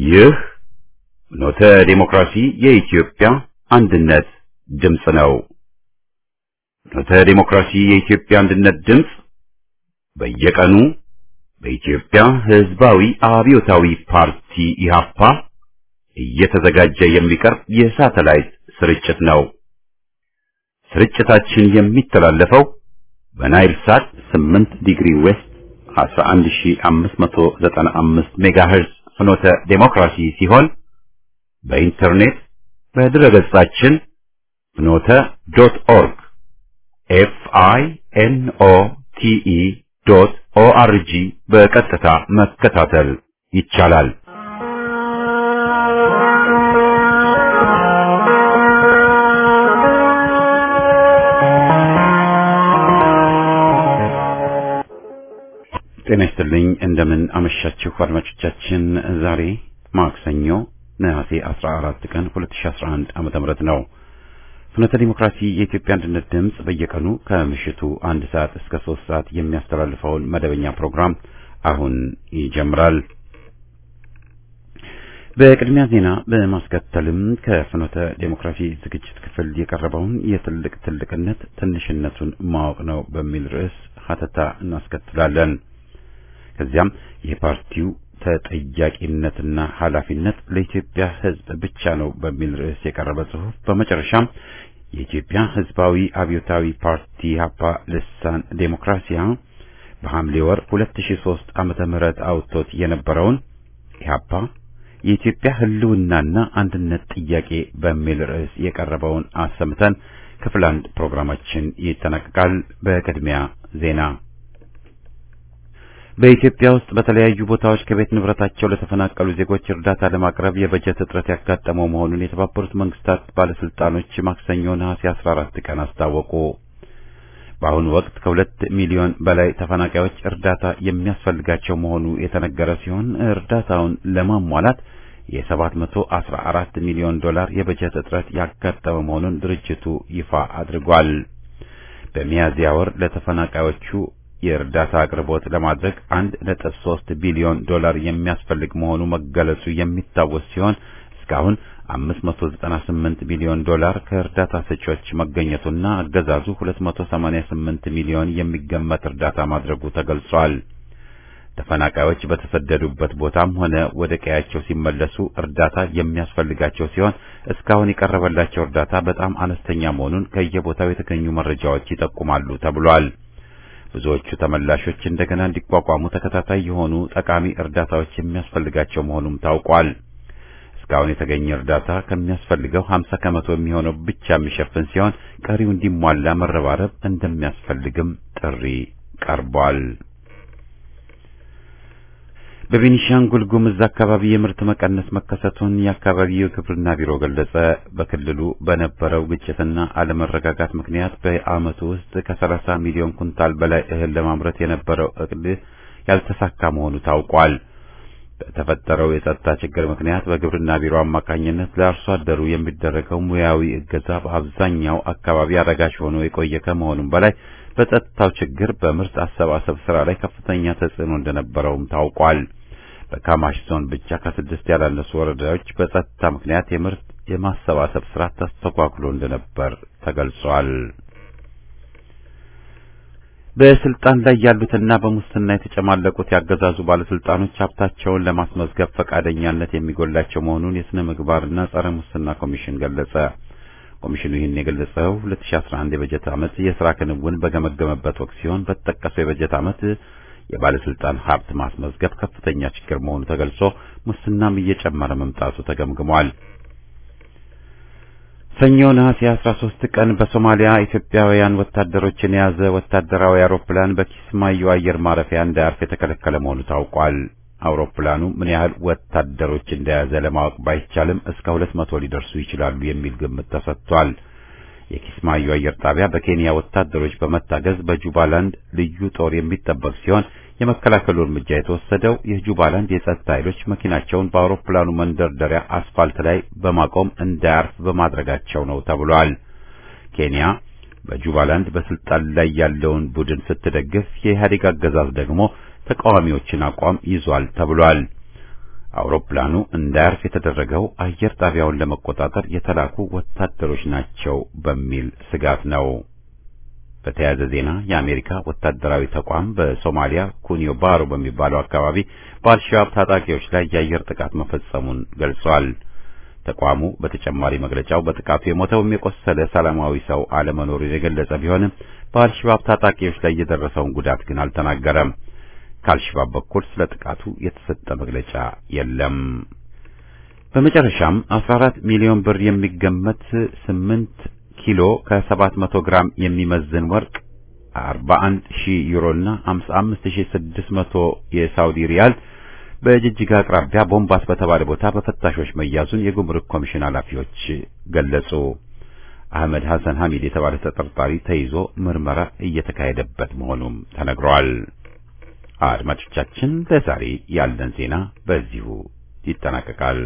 ይህ ኖተ ዴሞክራሲ የኢትዮጵያ አንድነት ድምፅ ነው። ኖተ ዴሞክራሲ የኢትዮጵያ አንድነት ድምፅ በየቀኑ በኢትዮጵያ ሕዝባዊ አብዮታዊ ፓርቲ ኢህአፓ እየተዘጋጀ የሚቀርብ የሳተላይት ስርጭት ነው። ስርጭታችን የሚተላለፈው በናይል ሳት 8 ዲግሪ ዌስት 11595 ሜጋሄርዝ ፍኖተ ዴሞክራሲ ሲሆን በኢንተርኔት በድረገጻችን ፍኖተ ዶት ኦርግ ኤፍ አይ ኤን ኦ ቲ ኢ ዶት ኦ አር ጂ በቀጥታ መከታተል ይቻላል። ጤና ይስጥልኝ። እንደምን አመሻችሁ አድማጮቻችን። ዛሬ ማክሰኞ ነሐሴ 14 ቀን 2011 ዓመተ ምህረት ነው። ፍኖተ ዲሞክራሲ የኢትዮጵያ አንድነት ድምፅ በየቀኑ ከምሽቱ አንድ ሰዓት እስከ ሶስት ሰዓት የሚያስተላልፈውን መደበኛ ፕሮግራም አሁን ይጀምራል። በቅድሚያ ዜና በማስከተልም ከፍኖተ ዴሞክራሲ ዝግጅት ክፍል የቀረበውን የትልቅ ትልቅነት ትንሽነቱን ማወቅ ነው በሚል ርዕስ ሀተታ እናስከትላለን። ከዚያም የፓርቲው ተጠያቂነትና ኃላፊነት ለኢትዮጵያ ሕዝብ ብቻ ነው በሚል ርዕስ የቀረበ ጽሑፍ፣ በመጨረሻም የኢትዮጵያ ሕዝባዊ አብዮታዊ ፓርቲ ኢህአፓ ልሳን ዴሞክራሲያ በሐምሌ ወር 2003 ዓመተ ምህረት አውጥቶት የነበረውን ኢህአፓ የኢትዮጵያ ሕልውናና አንድነት ጥያቄ በሚል ርዕስ የቀረበውን አሰምተን ክፍል አንድ ፕሮግራማችን ይጠናቀቃል። በቅድሚያ ዜና በኢትዮጵያ ውስጥ በተለያዩ ቦታዎች ከቤት ንብረታቸው ለተፈናቀሉ ዜጎች እርዳታ ለማቅረብ የበጀት እጥረት ያጋጠመው መሆኑን የተባበሩት መንግስታት ባለስልጣኖች ማክሰኞ ነሐሴ 14 ቀን አስታወቁ። በአሁኑ ወቅት ከሁለት ሚሊዮን በላይ ተፈናቃዮች እርዳታ የሚያስፈልጋቸው መሆኑ የተነገረ ሲሆን እርዳታውን ለማሟላት የ714 ሚሊዮን ዶላር የበጀት እጥረት ያጋጠመ መሆኑን ድርጅቱ ይፋ አድርጓል። በሚያዝያ ወር ለተፈናቃዮቹ የእርዳታ አቅርቦት ለማድረግ 1.3 ቢሊዮን ዶላር የሚያስፈልግ መሆኑ መገለጹ የሚታወስ ሲሆን እስካሁን 598 ሚሊዮን ዶላር ከእርዳታ ሰጪዎች መገኘቱና አገዛዙ 288 ሚሊዮን የሚገመት እርዳታ ማድረጉ ተገልጿል። ተፈናቃዮች በተሰደዱበት ቦታም ሆነ ወደ ቀያቸው ሲመለሱ እርዳታ የሚያስፈልጋቸው ሲሆን እስካሁን የቀረበላቸው እርዳታ በጣም አነስተኛ መሆኑን ከየቦታው የተገኙ መረጃዎች ይጠቁማሉ ተብሏል። ብዙዎቹ ተመላሾች እንደገና እንዲቋቋሙ ተከታታይ የሆኑ ጠቃሚ እርዳታዎች የሚያስፈልጋቸው መሆኑም ታውቋል። እስካሁን የተገኘ እርዳታ ከሚያስፈልገው 50 ከመቶ የሚሆነው ብቻ የሚሸፍን ሲሆን ቀሪው እንዲሟላ መረባረብ እንደሚያስፈልግም ጥሪ ቀርቧል። በቤኒሻንጉል ጉምዝ አካባቢ የምርት መቀነስ መከሰቱን የአካባቢው የግብርና ቢሮ ገለጸ። በክልሉ በነበረው ግጭትና አለመረጋጋት ምክንያት በዓመቱ ውስጥ ከ30 ሚሊዮን ኩንታል በላይ እህል ለማምረት የነበረው እቅድ ያልተሳካ መሆኑ ታውቋል። በተፈጠረው የጸጥታ ችግር ምክንያት በግብርና ቢሮ አማካኝነት ለአርሶ አደሩ የሚደረገው ሙያዊ እገዛ በአብዛኛው አካባቢ አዳጋች ሆኖ የቆየ ከመሆኑም በላይ በጸጥታው ችግር በምርት አሰባሰብ ስራ ላይ ከፍተኛ ተጽዕኖ እንደነበረውም ታውቋል። በካማሽ ዞን ብቻ ከስድስት ያላነሱ ወረዳዎች በጸጥታ ምክንያት የምርት የማሰባሰብ ስራ ተስተጓጉሎ እንደነበር ተገልጿል። በስልጣን ላይ ያሉትና በሙስና የተጨማለቁት ያገዛዙ ባለስልጣኖች ሀብታቸውን ለማስመዝገብ ፈቃደኛነት የሚጎላቸው መሆኑን የስነ ምግባርና ጸረ ሙስና ኮሚሽን ገለጸ። ኮሚሽኑ ይህን የገለጸው 2011 የበጀት ዓመት የስራ ክንውን በገመገመበት ወቅት ሲሆን በተጠቀሰው የበጀት ዓመት የባለስልጣን ሀብት ማስመዝገብ ከፍተኛ ችግር መሆኑ ተገልጾ ሙስናም እየጨመረ መምጣቱ ተገምግሟል። ሰኞ ነሐሴ 13 ቀን በሶማሊያ ኢትዮጵያውያን ወታደሮችን የያዘ ወታደራዊ አውሮፕላን በኪስማዮ አየር ማረፊያ እንዳያርፍ የተከለከለ መሆኑ ታውቋል። አውሮፕላኑ ምን ያህል ወታደሮች እንደያዘ ለማወቅ ባይቻልም እስከ ሁለት መቶ ሊደርሱ ይችላሉ የሚል ግምት ተሰጥቷል። የኪስማዮ አየር ጣቢያ በኬንያ ወታደሮች በመታገዝ በጁባላንድ ልዩ ጦር የሚጠበቅ ሲሆን የመከላከሉ እርምጃ የተወሰደው የጁባላንድ የጸጥታ ኃይሎች መኪናቸውን በአውሮፕላኑ መንደርደሪያ አስፋልት ላይ በማቆም እንዳያርፍ በማድረጋቸው ነው ተብሏል። ኬንያ በጁባላንድ በስልጣን ላይ ያለውን ቡድን ስትደግፍ፣ የኢህአዴግ አገዛዝ ደግሞ ተቃዋሚዎችን አቋም ይዟል ተብሏል። አውሮፕላኑ እንዳያርፍ የተደረገው አየር ጣቢያውን ለመቆጣጠር የተላኩ ወታደሮች ናቸው በሚል ስጋት ነው። በተያያዘ ዜና የአሜሪካ ወታደራዊ ተቋም በሶማሊያ ኩኒዮ ባሮ በሚባለው አካባቢ በአልሸባብ ታጣቂዎች ላይ የአየር ጥቃት መፈጸሙን ገልጿል። ተቋሙ በተጨማሪ መግለጫው በጥቃቱ የሞተውም የቆሰለ ሰላማዊ ሰው አለመኖሩን የገለጸ ቢሆንም በአልሸባብ ታጣቂዎች ላይ የደረሰውን ጉዳት ግን አልተናገረም። ከአልሸባብ በኩል ስለ ጥቃቱ የተሰጠ መግለጫ የለም። በመጨረሻም 14 ሚሊዮን ብር የሚገመት 8 ኪሎ ከ700 ግራም የሚመዝን ወርቅ 41 ሺህ ዩሮና 55600 የሳውዲ ሪያል በጅጅጋ አቅራቢያ ቦምባስ በተባለ ቦታ በፈታሾች መያዙን የጉምሩክ ኮሚሽን ኃላፊዎች ገለጹ። አህመድ ሐሰን ሐሚድ የተባለ ተጠርጣሪ ተይዞ ምርመራ እየተካሄደበት መሆኑም ተነግሯል። አድማጮቻችን ለዛሬ ያለን ዜና በዚሁ ይጠናቀቃል።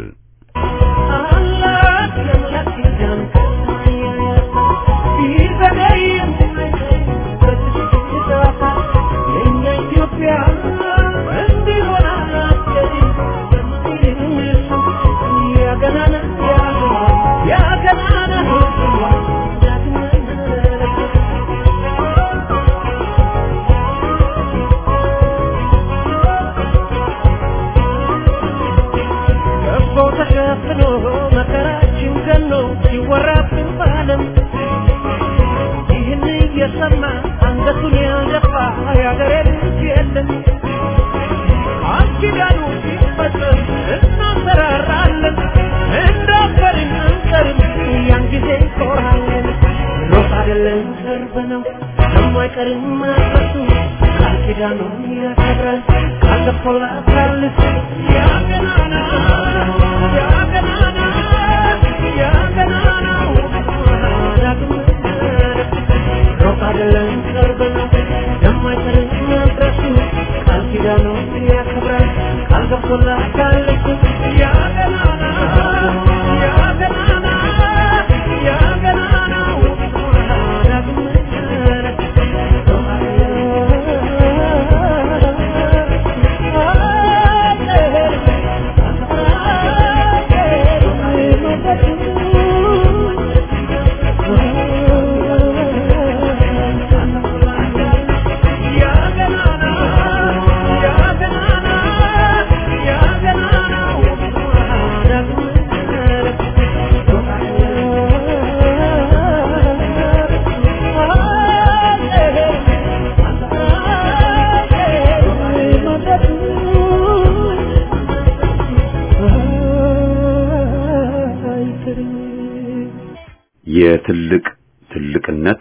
የትልቅ ትልቅነት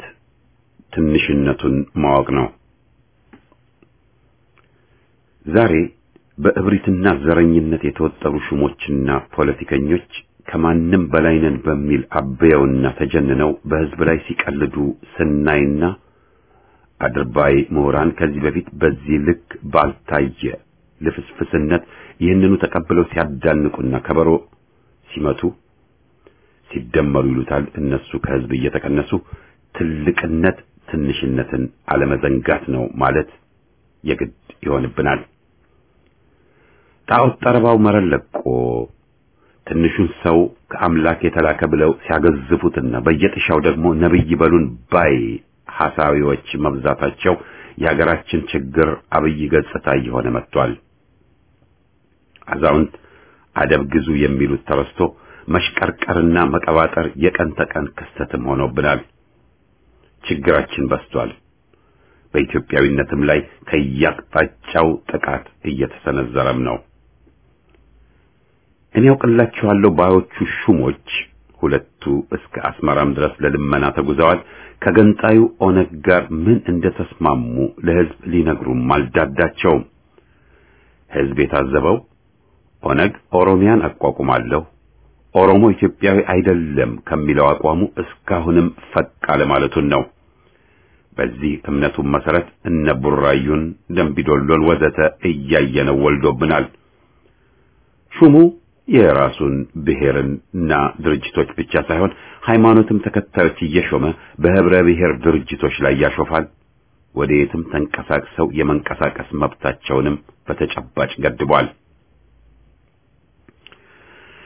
ትንሽነቱን ማወቅ ነው። ዛሬ በእብሪትና ዘረኝነት የተወጠሩ ሹሞችና ፖለቲከኞች ከማንም በላይ ነን በሚል አበየውና ተጀንነው በሕዝብ ላይ ሲቀልዱ ስናይና አድርባይ ምሁራን ከዚህ በፊት በዚህ ልክ ባልታየ ልፍስፍስነት ይህንኑ ተቀብለው ሲያዳንቁና ከበሮ ሲመቱ ሲደመሩ ይሉታል እነሱ ከሕዝብ እየተቀነሱ ትልቅነት ትንሽነትን አለመዘንጋት ነው ማለት የግድ ይሆንብናል። ጣዖት ጠረባው መረን ለቆ ትንሹን ሰው ከአምላክ የተላከ ብለው ሲያገዝፉትና በየጥሻው ደግሞ ነብይ በሉን ባይ ሐሳዊዎች መብዛታቸው የሀገራችን ችግር አብይ ገጽታ እየሆነ መጥቷል። አዛውንት አደብ ግዙ የሚሉት ተረስቶ መሽቀርቀርና መቀባጠር የቀን ተቀን ክስተትም ሆኖብናል። ችግራችን በስቷል። በኢትዮጵያዊነትም ላይ ከያቅጣጫው ጥቃት እየተሰነዘረም ነው። እኔ ያውቅላችኋለሁ ባዮቹ ሹሞች ሁለቱ እስከ አስመራም ድረስ ለልመና ተጉዘዋል። ከገንጣዩ ኦነግ ጋር ምን እንደተስማሙ ለሕዝብ ሊነግሩም አልዳዳቸውም። ሕዝብ የታዘበው ኦነግ ኦሮሚያን አቋቁማለሁ ኦሮሞ ኢትዮጵያዊ አይደለም ከሚለው አቋሙ እስካሁንም ፈቅ አለማለቱን ነው። በዚህ እምነቱም መሰረት እነ ቡራዩን፣ ደምቢዶሎን ወዘተ እያየነው ወልዶብናል። ሹሙ የራሱን ብሔርና ድርጅቶች ብቻ ሳይሆን ሃይማኖትም ተከታዮች እየሾመ በህብረ ብሔር ድርጅቶች ላይ ያሾፋል። ወደ የትም ተንቀሳቅሰው የመንቀሳቀስ መብታቸውንም በተጨባጭ ገድቧል።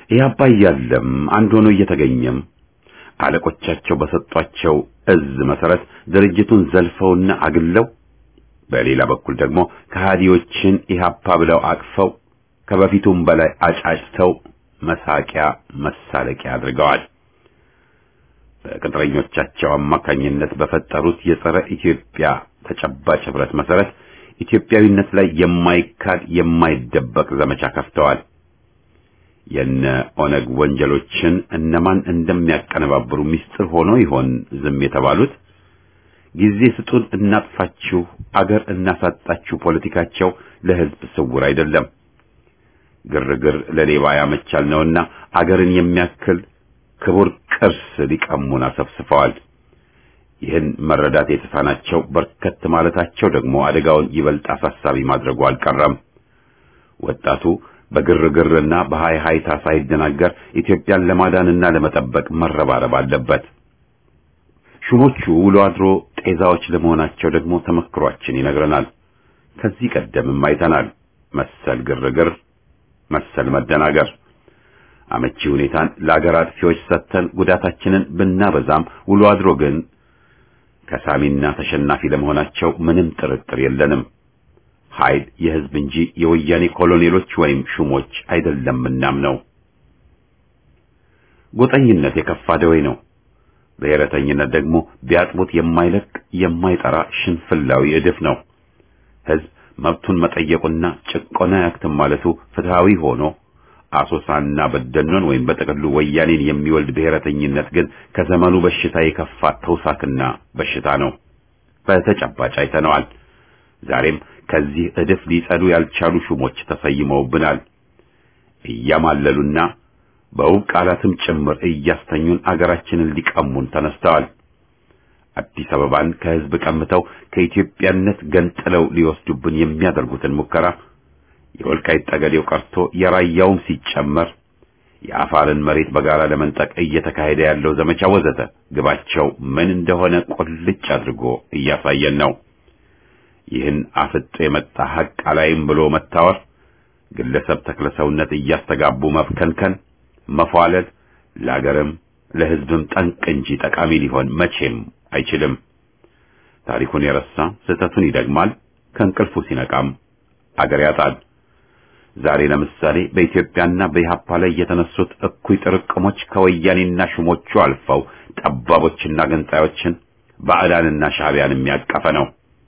ኢህአፓ እያለም አንድ ሆኖ እየተገኘም አለቆቻቸው በሰጧቸው እዝ መሰረት ድርጅቱን ዘልፈውና አግለው በሌላ በኩል ደግሞ ከሃዲዎችን ኢህአፓ ብለው አቅፈው ከበፊቱም በላይ አጫጭተው መሳቂያ መሳለቂያ አድርገዋል። በቅጥረኞቻቸው አማካኝነት በፈጠሩት የጸረ ኢትዮጵያ ተጨባጭ ህብረት መሰረት ኢትዮጵያዊነት ላይ የማይካድ የማይደበቅ ዘመቻ ከፍተዋል። የነ ኦነግ ወንጀሎችን እነማን እንደሚያቀነባብሩ ምስጢር ሆኖ ይሆን ዝም የተባሉት? ጊዜ ስጡን እናጥፋችሁ፣ አገር እናሳጣችሁ ፖለቲካቸው ለህዝብ ስውር አይደለም። ግርግር ለሌባ ያመቻል ነውና አገርን የሚያክል ክቡር ቅርስ ሊቀሙን አሰፍስፈዋል። ይህን መረዳት የተሳናቸው በርከት ማለታቸው ደግሞ አደጋውን ይበልጥ አሳሳቢ ማድረጉ አልቀረም። ወጣቱ በግርግርና በሃይ ሃይታ ሳይደናገር ኢትዮጵያን ለማዳንና ለመጠበቅ መረባረብ አለበት። ሹሞቹ ውሎ አድሮ ጤዛዎች ለመሆናቸው ደግሞ ተመክሯችን ይነግረናል። ከዚህ ቀደምም አይተናል መሰል ግርግር፣ መሰል መደናገር። አመቺ ሁኔታን ለአገር አጥፊዎች ሰጥተን ጉዳታችንን ብናበዛም ውሎ አድሮ ግን ከሳሚና ተሸናፊ ለመሆናቸው ምንም ጥርጥር የለንም። ኃይል የህዝብ እንጂ የወያኔ ኮሎኔሎች ወይም ሹሞች አይደለምናም ነው። ጎጠኝነት የከፋ ደዌ ነው። ብሔረተኝነት ደግሞ ቢያጥቡት የማይለቅ የማይጠራ ሽንፍላዊ እድፍ ነው። ህዝብ መብቱን መጠየቁና ጭቆና ያክትም ማለቱ ፍትሃዊ ሆኖ አሶሳና በደኖን ወይም በጥቅሉ ወያኔን የሚወልድ ብሔረተኝነት ግን ከዘመኑ በሽታ የከፋ ተውሳክና በሽታ ነው። በተጨባጭ አይተነዋል። ዛሬም ከዚህ እድፍ ሊጸዱ ያልቻሉ ሹሞች ተሰይመውብናል። እያማለሉና በውብ ቃላትም ጭምር እያስተኙን አገራችንን ሊቀሙን ተነስተዋል። አዲስ አበባን ከህዝብ ቀምተው ከኢትዮጵያነት ገንጥለው ሊወስዱብን የሚያደርጉትን ሙከራ የወልቃይት ጠገዴው ቀርቶ የራያውም ሲጨመር የአፋርን መሬት በጋራ ለመንጠቅ እየተካሄደ ያለው ዘመቻ ወዘተ ግባቸው ምን እንደሆነ ቁልጭ አድርጎ እያሳየን ነው። ይህን አፍጦ የመጣ ሐቅ አላይም ብሎ መታወር፣ ግለሰብ ተክለሰውነት እያስተጋቡ መብከንከን፣ መፏለል ለአገርም ለህዝብም ጠንቅ እንጂ ጠቃሚ ሊሆን መቼም አይችልም። ታሪኩን የረሳ ስህተቱን ይደግማል፣ ከእንቅልፉ ሲነቃም አገር ያጣል። ዛሬ ለምሳሌ በኢትዮጵያና በኢህአፓ ላይ የተነሱት እኩይ ጥርቅሞች ከወያኔና ሹሞቹ አልፈው ጠባቦችና ገንጣዮችን ባዕዳንና ሻዕቢያን የሚያቀፈ ነው።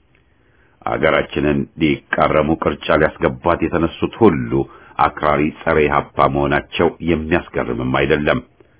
አገራችንን ሊቃረሙ ቅርጫ ሊያስገባት የተነሱት ሁሉ አክራሪ ጸረ ኢህአፓ መሆናቸው የሚያስገርምም አይደለም።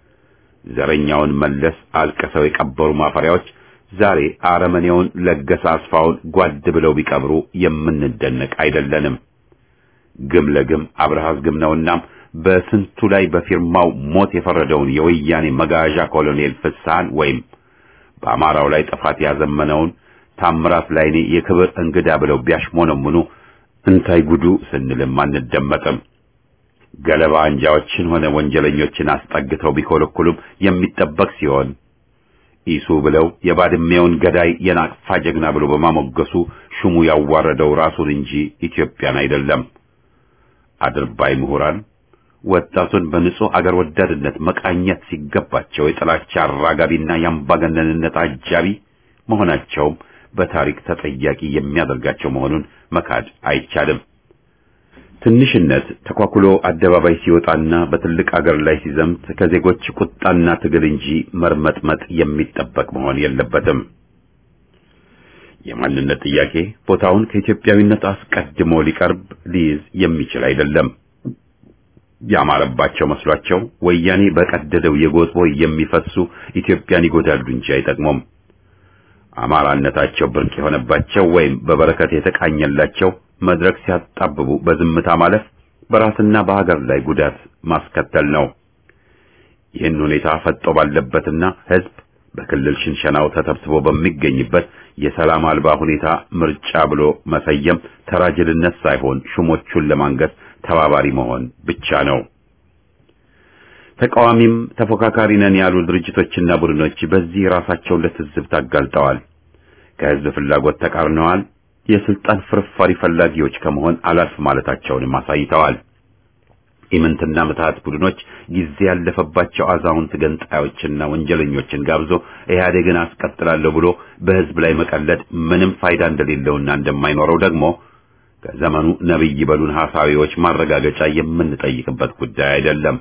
ዘረኛውን መለስ አልቅሰው የቀበሩ ማፈሪያዎች ዛሬ አረመኔውን ለገሰ አስፋውን ጓድ ብለው ቢቀብሩ የምንደነቅ አይደለንም። ግም ለግም አብርሃስ ግም ነውና በስንቱ ላይ በፊርማው ሞት የፈረደውን የወያኔ መጋዣ ኮሎኔል ፍስሐን ወይም በአማራው ላይ ጥፋት ያዘመነውን ታምራት ላይኔ የክብር እንግዳ ብለው ቢያሽሞነሙኑ እንታይ ጉዱ ስንልም አንደመጥም። ገለባ አንጃዎችን ሆነ ወንጀለኞችን አስጠግተው ቢኮለኩሉም የሚጠበቅ ሲሆን ኢሱ ብለው የባድሜውን ገዳይ የናቅፋ ጀግና ብሎ በማሞገሱ ሹሙ ያዋረደው ራሱን እንጂ ኢትዮጵያን አይደለም። አድርባይ ምሁራን ወጣቱን በንጹህ አገር ወዳድነት መቃኘት ሲገባቸው የጥላቻ አራጋቢና የአምባገነንነት አጃቢ መሆናቸውም በታሪክ ተጠያቂ የሚያደርጋቸው መሆኑን መካድ አይቻልም። ትንሽነት ተኳኩሎ አደባባይ ሲወጣና በትልቅ አገር ላይ ሲዘምት ከዜጎች ቁጣና ትግል እንጂ መርመጥመጥ የሚጠበቅ መሆን የለበትም። የማንነት ጥያቄ ቦታውን ከኢትዮጵያዊነት አስቀድሞ ሊቀርብ ሊይዝ የሚችል አይደለም። ያማረባቸው መስሏቸው ወያኔ በቀደደው የጎጥ ቦይ የሚፈሱ ኢትዮጵያን ይጎዳሉ እንጂ አይጠቅሙም። አማራነታቸው ብርቅ የሆነባቸው ወይም በበረከት የተቃኘላቸው መድረክ ሲያጣብቡ በዝምታ ማለፍ በራስና በሀገር ላይ ጉዳት ማስከተል ነው። ይህን ሁኔታ ፈጦ ባለበትና ሕዝብ በክልል ሽንሸናው ተተብስቦ በሚገኝበት የሰላም አልባ ሁኔታ ምርጫ ብሎ መሰየም ተራጅልነት ሳይሆን ሹሞቹን ለማንገስ ተባባሪ መሆን ብቻ ነው። ተቃዋሚም ተፎካካሪ ነን ያሉ ድርጅቶችና ቡድኖች በዚህ ራሳቸውን ለትዝብት አጋልጠዋል። ከሕዝብ ፍላጎት ተቃርነዋል። የስልጣን ፍርፋሪ ፈላጊዎች ከመሆን አላልፍ ማለታቸውንም አሳይተዋል። ኢምንትና ምትሃት ቡድኖች ጊዜ ያለፈባቸው አዛውንት ገንጣዮችና ወንጀለኞችን ጋብዞ ኢህአዴግን አስቀጥላለሁ ብሎ በህዝብ ላይ መቀለድ ምንም ፋይዳ እንደሌለውና እንደማይኖረው ደግሞ ከዘመኑ ነብይ በሉን ሐሳቢዎች ማረጋገጫ የምንጠይቅበት ጉዳይ አይደለም።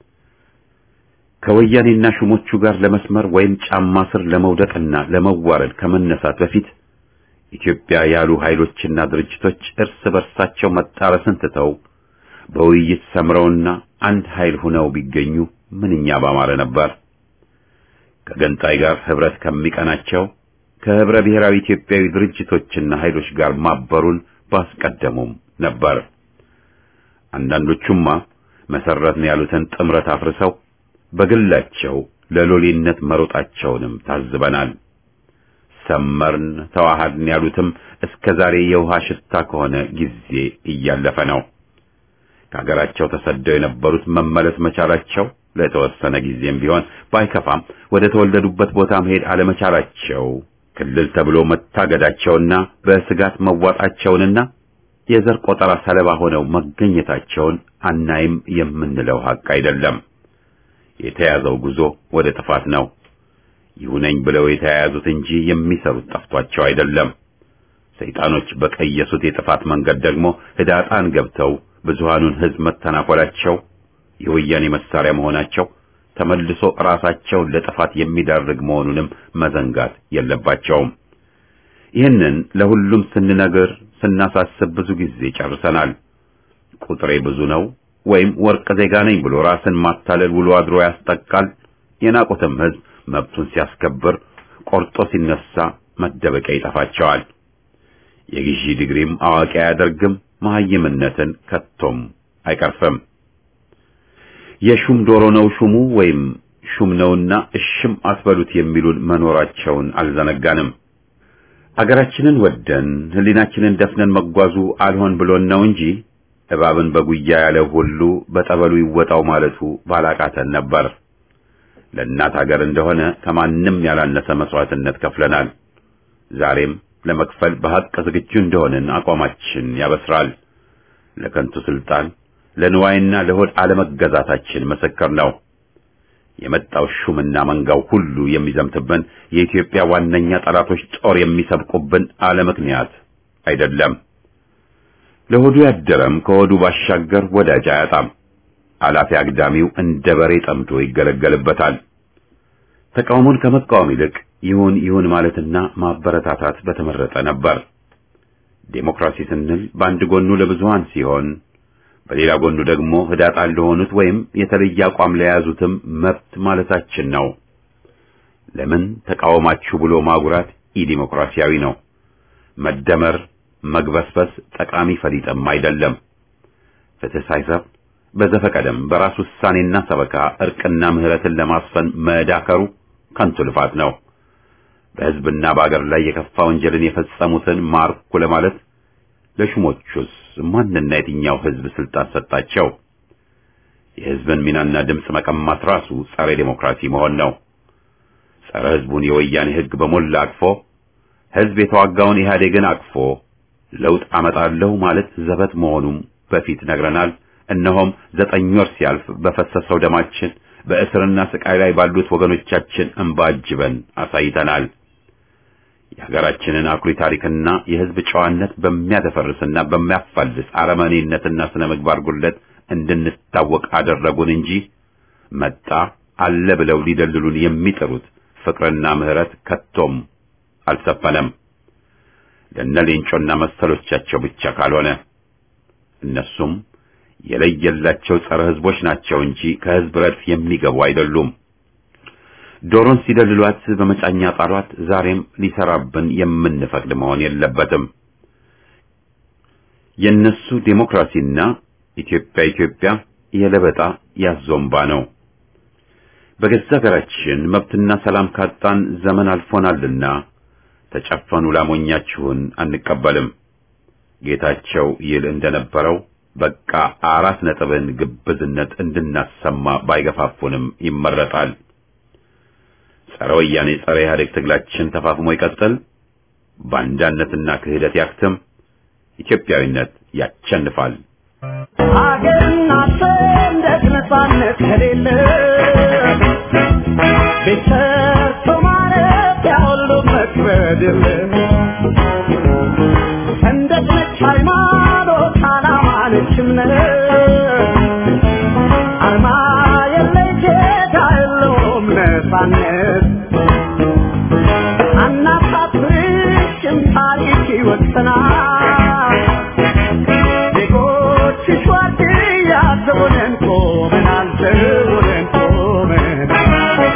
ከወያኔና ሹሞቹ ጋር ለመስመር ወይም ጫማ ስር ለመውደቅና ለመዋረድ ከመነሳት በፊት ኢትዮጵያ ያሉ ኃይሎችና ድርጅቶች እርስ በርሳቸው መጣረስን ትተው በውይይት ሰምረውና አንድ ኃይል ሆነው ቢገኙ ምንኛ ባማረ ነበር። ከገንጣይ ጋር ህብረት ከሚቀናቸው ከህብረ ብሔራዊ ኢትዮጵያዊ ድርጅቶችና ኃይሎች ጋር ማበሩን ባስቀደሙም ነበር። አንዳንዶቹማ መሰረትን ያሉትን ጥምረት አፍርሰው በግላቸው ለሎሌነት መሮጣቸውንም ታዝበናል። ሰመርን ተዋሃድን ያሉትም እስከ ዛሬ የውሃ ሽታ ከሆነ ጊዜ እያለፈ ነው። ከሀገራቸው ተሰደው የነበሩት መመለስ መቻላቸው ለተወሰነ ጊዜም ቢሆን ባይከፋም ወደ ተወለዱበት ቦታ መሄድ አለመቻላቸው ክልል ተብሎ መታገዳቸውና በስጋት መዋጣቸውንና የዘር ቆጠራ ሰለባ ሆነው መገኘታቸውን አናይም የምንለው ሀቅ አይደለም። የተያዘው ጉዞ ወደ ጥፋት ነው። ይሁነኝ ብለው የተያያዙት እንጂ የሚሰሩት ጠፍቷቸው አይደለም። ሰይጣኖች በቀየሱት የጥፋት መንገድ ደግሞ ህዳጣን ገብተው ብዙሃኑን ህዝብ መተናኮላቸው፣ የወያኔ መሳሪያ መሆናቸው ተመልሶ ራሳቸውን ለጥፋት የሚዳርግ መሆኑንም መዘንጋት የለባቸውም። ይህንን ለሁሉም ስንነግር ስናሳስብ ብዙ ጊዜ ጨርሰናል። ቁጥሬ ብዙ ነው ወይም ወርቅ ዜጋ ነኝ ብሎ ራስን ማታለል ውሎ አድሮ ያስጠቃል። የናቁትም ህዝብ መብቱን ሲያስከብር ቆርጦ ሲነሳ መደበቂያ ይጠፋቸዋል። የግዢ ዲግሪም አዋቂ አያደርግም፣ መሐይምነትን ከቶም አይቀርፍም። የሹም ዶሮ ነው ሹሙ ወይም ሹም ነውና እሽም አትበሉት የሚሉን መኖራቸውን አልዘነጋንም። አገራችንን ወደን ህሊናችንን ደፍነን መጓዙ አልሆን ብሎን ነው እንጂ እባብን በጉያ ያለ ሁሉ በጠበሉ ይወጣው ማለቱ ባላቃተን ነበር። ለእናት ሀገር እንደሆነ ከማንም ያላነሰ መስዋዕትነት ከፍለናል። ዛሬም ለመክፈል በሐቅ ዝግጁ እንደሆንን አቋማችን ያበስራል። ለከንቱ ስልጣን፣ ለንዋይና ለሆድ አለመገዛታችን ምስክር ነው። የመጣው ሹምና መንጋው ሁሉ የሚዘምትብን የኢትዮጵያ ዋነኛ ጠላቶች ጦር የሚሰብቁብን አለ ምክንያት አይደለም። ለሆዱ ያደረም ከሆዱ ባሻገር ወዳጅ አያጣም። አላፊ አግዳሚው እንደ በሬ ጠምዶ ይገለገልበታል። ተቃውሞን ከመቃወም ይልቅ ይሁን ይሁን ማለትና ማበረታታት በተመረጠ ነበር። ዴሞክራሲ ስንል በአንድ ጎኑ ለብዙሃን ሲሆን በሌላ ጎኑ ደግሞ ህዳጣን ለሆኑት ወይም የተለየ አቋም ለያዙትም መብት ማለታችን ነው። ለምን ተቃወማችሁ ብሎ ማጉራት ኢዲሞክራሲያዊ ነው። መደመር፣ መግበስበስ ጠቃሚ ፈሊጥም አይደለም። ፍትህ ሳይሰፍ በዘፈቀደም በራስ ውሳኔና ሰበካ እርቅና ምህረትን ለማስፈን መዳከሩ ከንቱ ልፋት ነው። በህዝብና በአገር ላይ የከፋ ወንጀልን የፈጸሙትን ማርኩ ለማለት ለሹሞቹስ ማንና የትኛው ህዝብ ስልጣን ሰጣቸው? የህዝብን ሚናና ድምፅ መቀማት ራሱ ጸረ ዴሞክራሲ መሆን ነው። ጸረ ህዝቡን የወያኔ ህግ በሞላ አቅፎ ህዝብ የተዋጋውን ኢህአዴግን አቅፎ ለውጥ አመጣለሁ ማለት ዘበት መሆኑም በፊት ነግረናል። እነሆም ዘጠኝ ወር ሲያልፍ በፈሰሰው ደማችን በእስርና ስቃይ ላይ ባሉት ወገኖቻችን እንባ አጅበን አሳይተናል። የሀገራችንን አኩሪ ታሪክና የህዝብ ጨዋነት በሚያደፈርስና በሚያፋልስ አረመኔነትና ስነ ምግባር ጉድለት እንድንታወቅ አደረጉን እንጂ መጣ አለ ብለው ሊደልሉን የሚጥሩት ፍቅርና ምህረት ከቶም አልሰፈነም። ለነ ሌንጮና መሰሎቻቸው ብቻ ካልሆነ እነሱም የለየላቸው ጸረ ህዝቦች ናቸው እንጂ ከህዝብ ረድፍ የሚገቡ አይደሉም። ዶሮን ሲደልሏት በመጫኛ ጣሏት። ዛሬም ሊሰራብን የምንፈቅድ መሆን የለበትም። የነሱ ዴሞክራሲና ኢትዮጵያ ኢትዮጵያ የለበጣ ያዞምባ ነው። በገዛ ሀገራችን መብትና ሰላም ካጣን ዘመን አልፎናልና ተጨፈኑ ላሞኛችሁን አንቀበልም። ጌታቸው ይል እንደነበረው በቃ አራት ነጥብን ግብዝነት እንድናሰማ ባይገፋፉንም ይመረጣል። ጸረ ወያኔ ጸረ ኢህአዴግ ትግላችን ተፋፍሞ ይቀጥል። ባንዳነትና ክህደት ያክትም። ኢትዮጵያዊነት ያቸንፋል። ሀገርና ነፃነት ከሌለ ቤት ሰርቶ ማረፊያ ሁሉ መክበድ የለ ሰንደቅ ነች ሃይማኖት ዓላማ ነች እምነት አርማ የለይ ጌታ የለውም ነፃነት አናሳፍርሽም ታሪክ ይወሰናል ዜጎችሽ ዋርድያ ዘቦነን ቆመናል ዘቦነን ቆመናል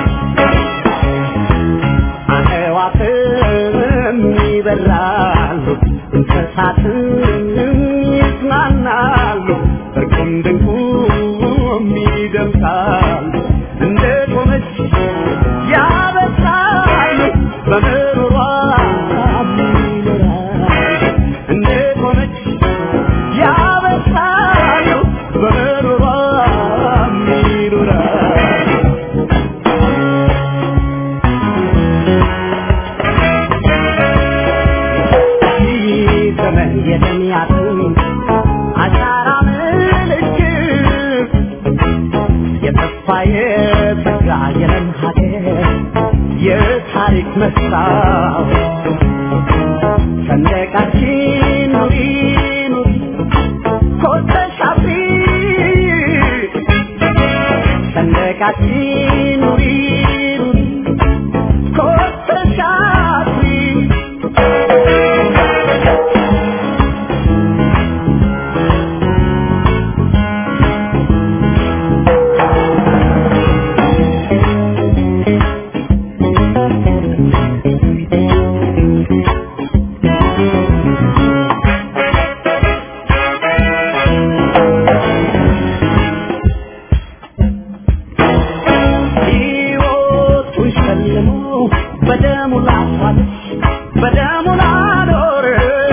አዕዋፍም ይበራሉ እንስሳትም ይጽናናሉ እርቁም ድንቁም ይደምሳሉ እንደ ቆመች ያበሳሉ በምሮሯ ይኖራሉ እንደ ቆመች ያበሳሉ በምሮሯ ይኖራሉ ዘመን የሚያጥም አሻራ ምልክት የተስፋ የተጋ የለም ሀገር የታሪክ መስታወት ሰንደቃችን ኑሪ ኑሪ ኮተሽ አብሪ ሰንደቃችን ኑሪ ኑሪ ኮተሽ አብሪ ሕይወቱን ሸልሞ በደሙ ላፋለች በደሙ ላኖረ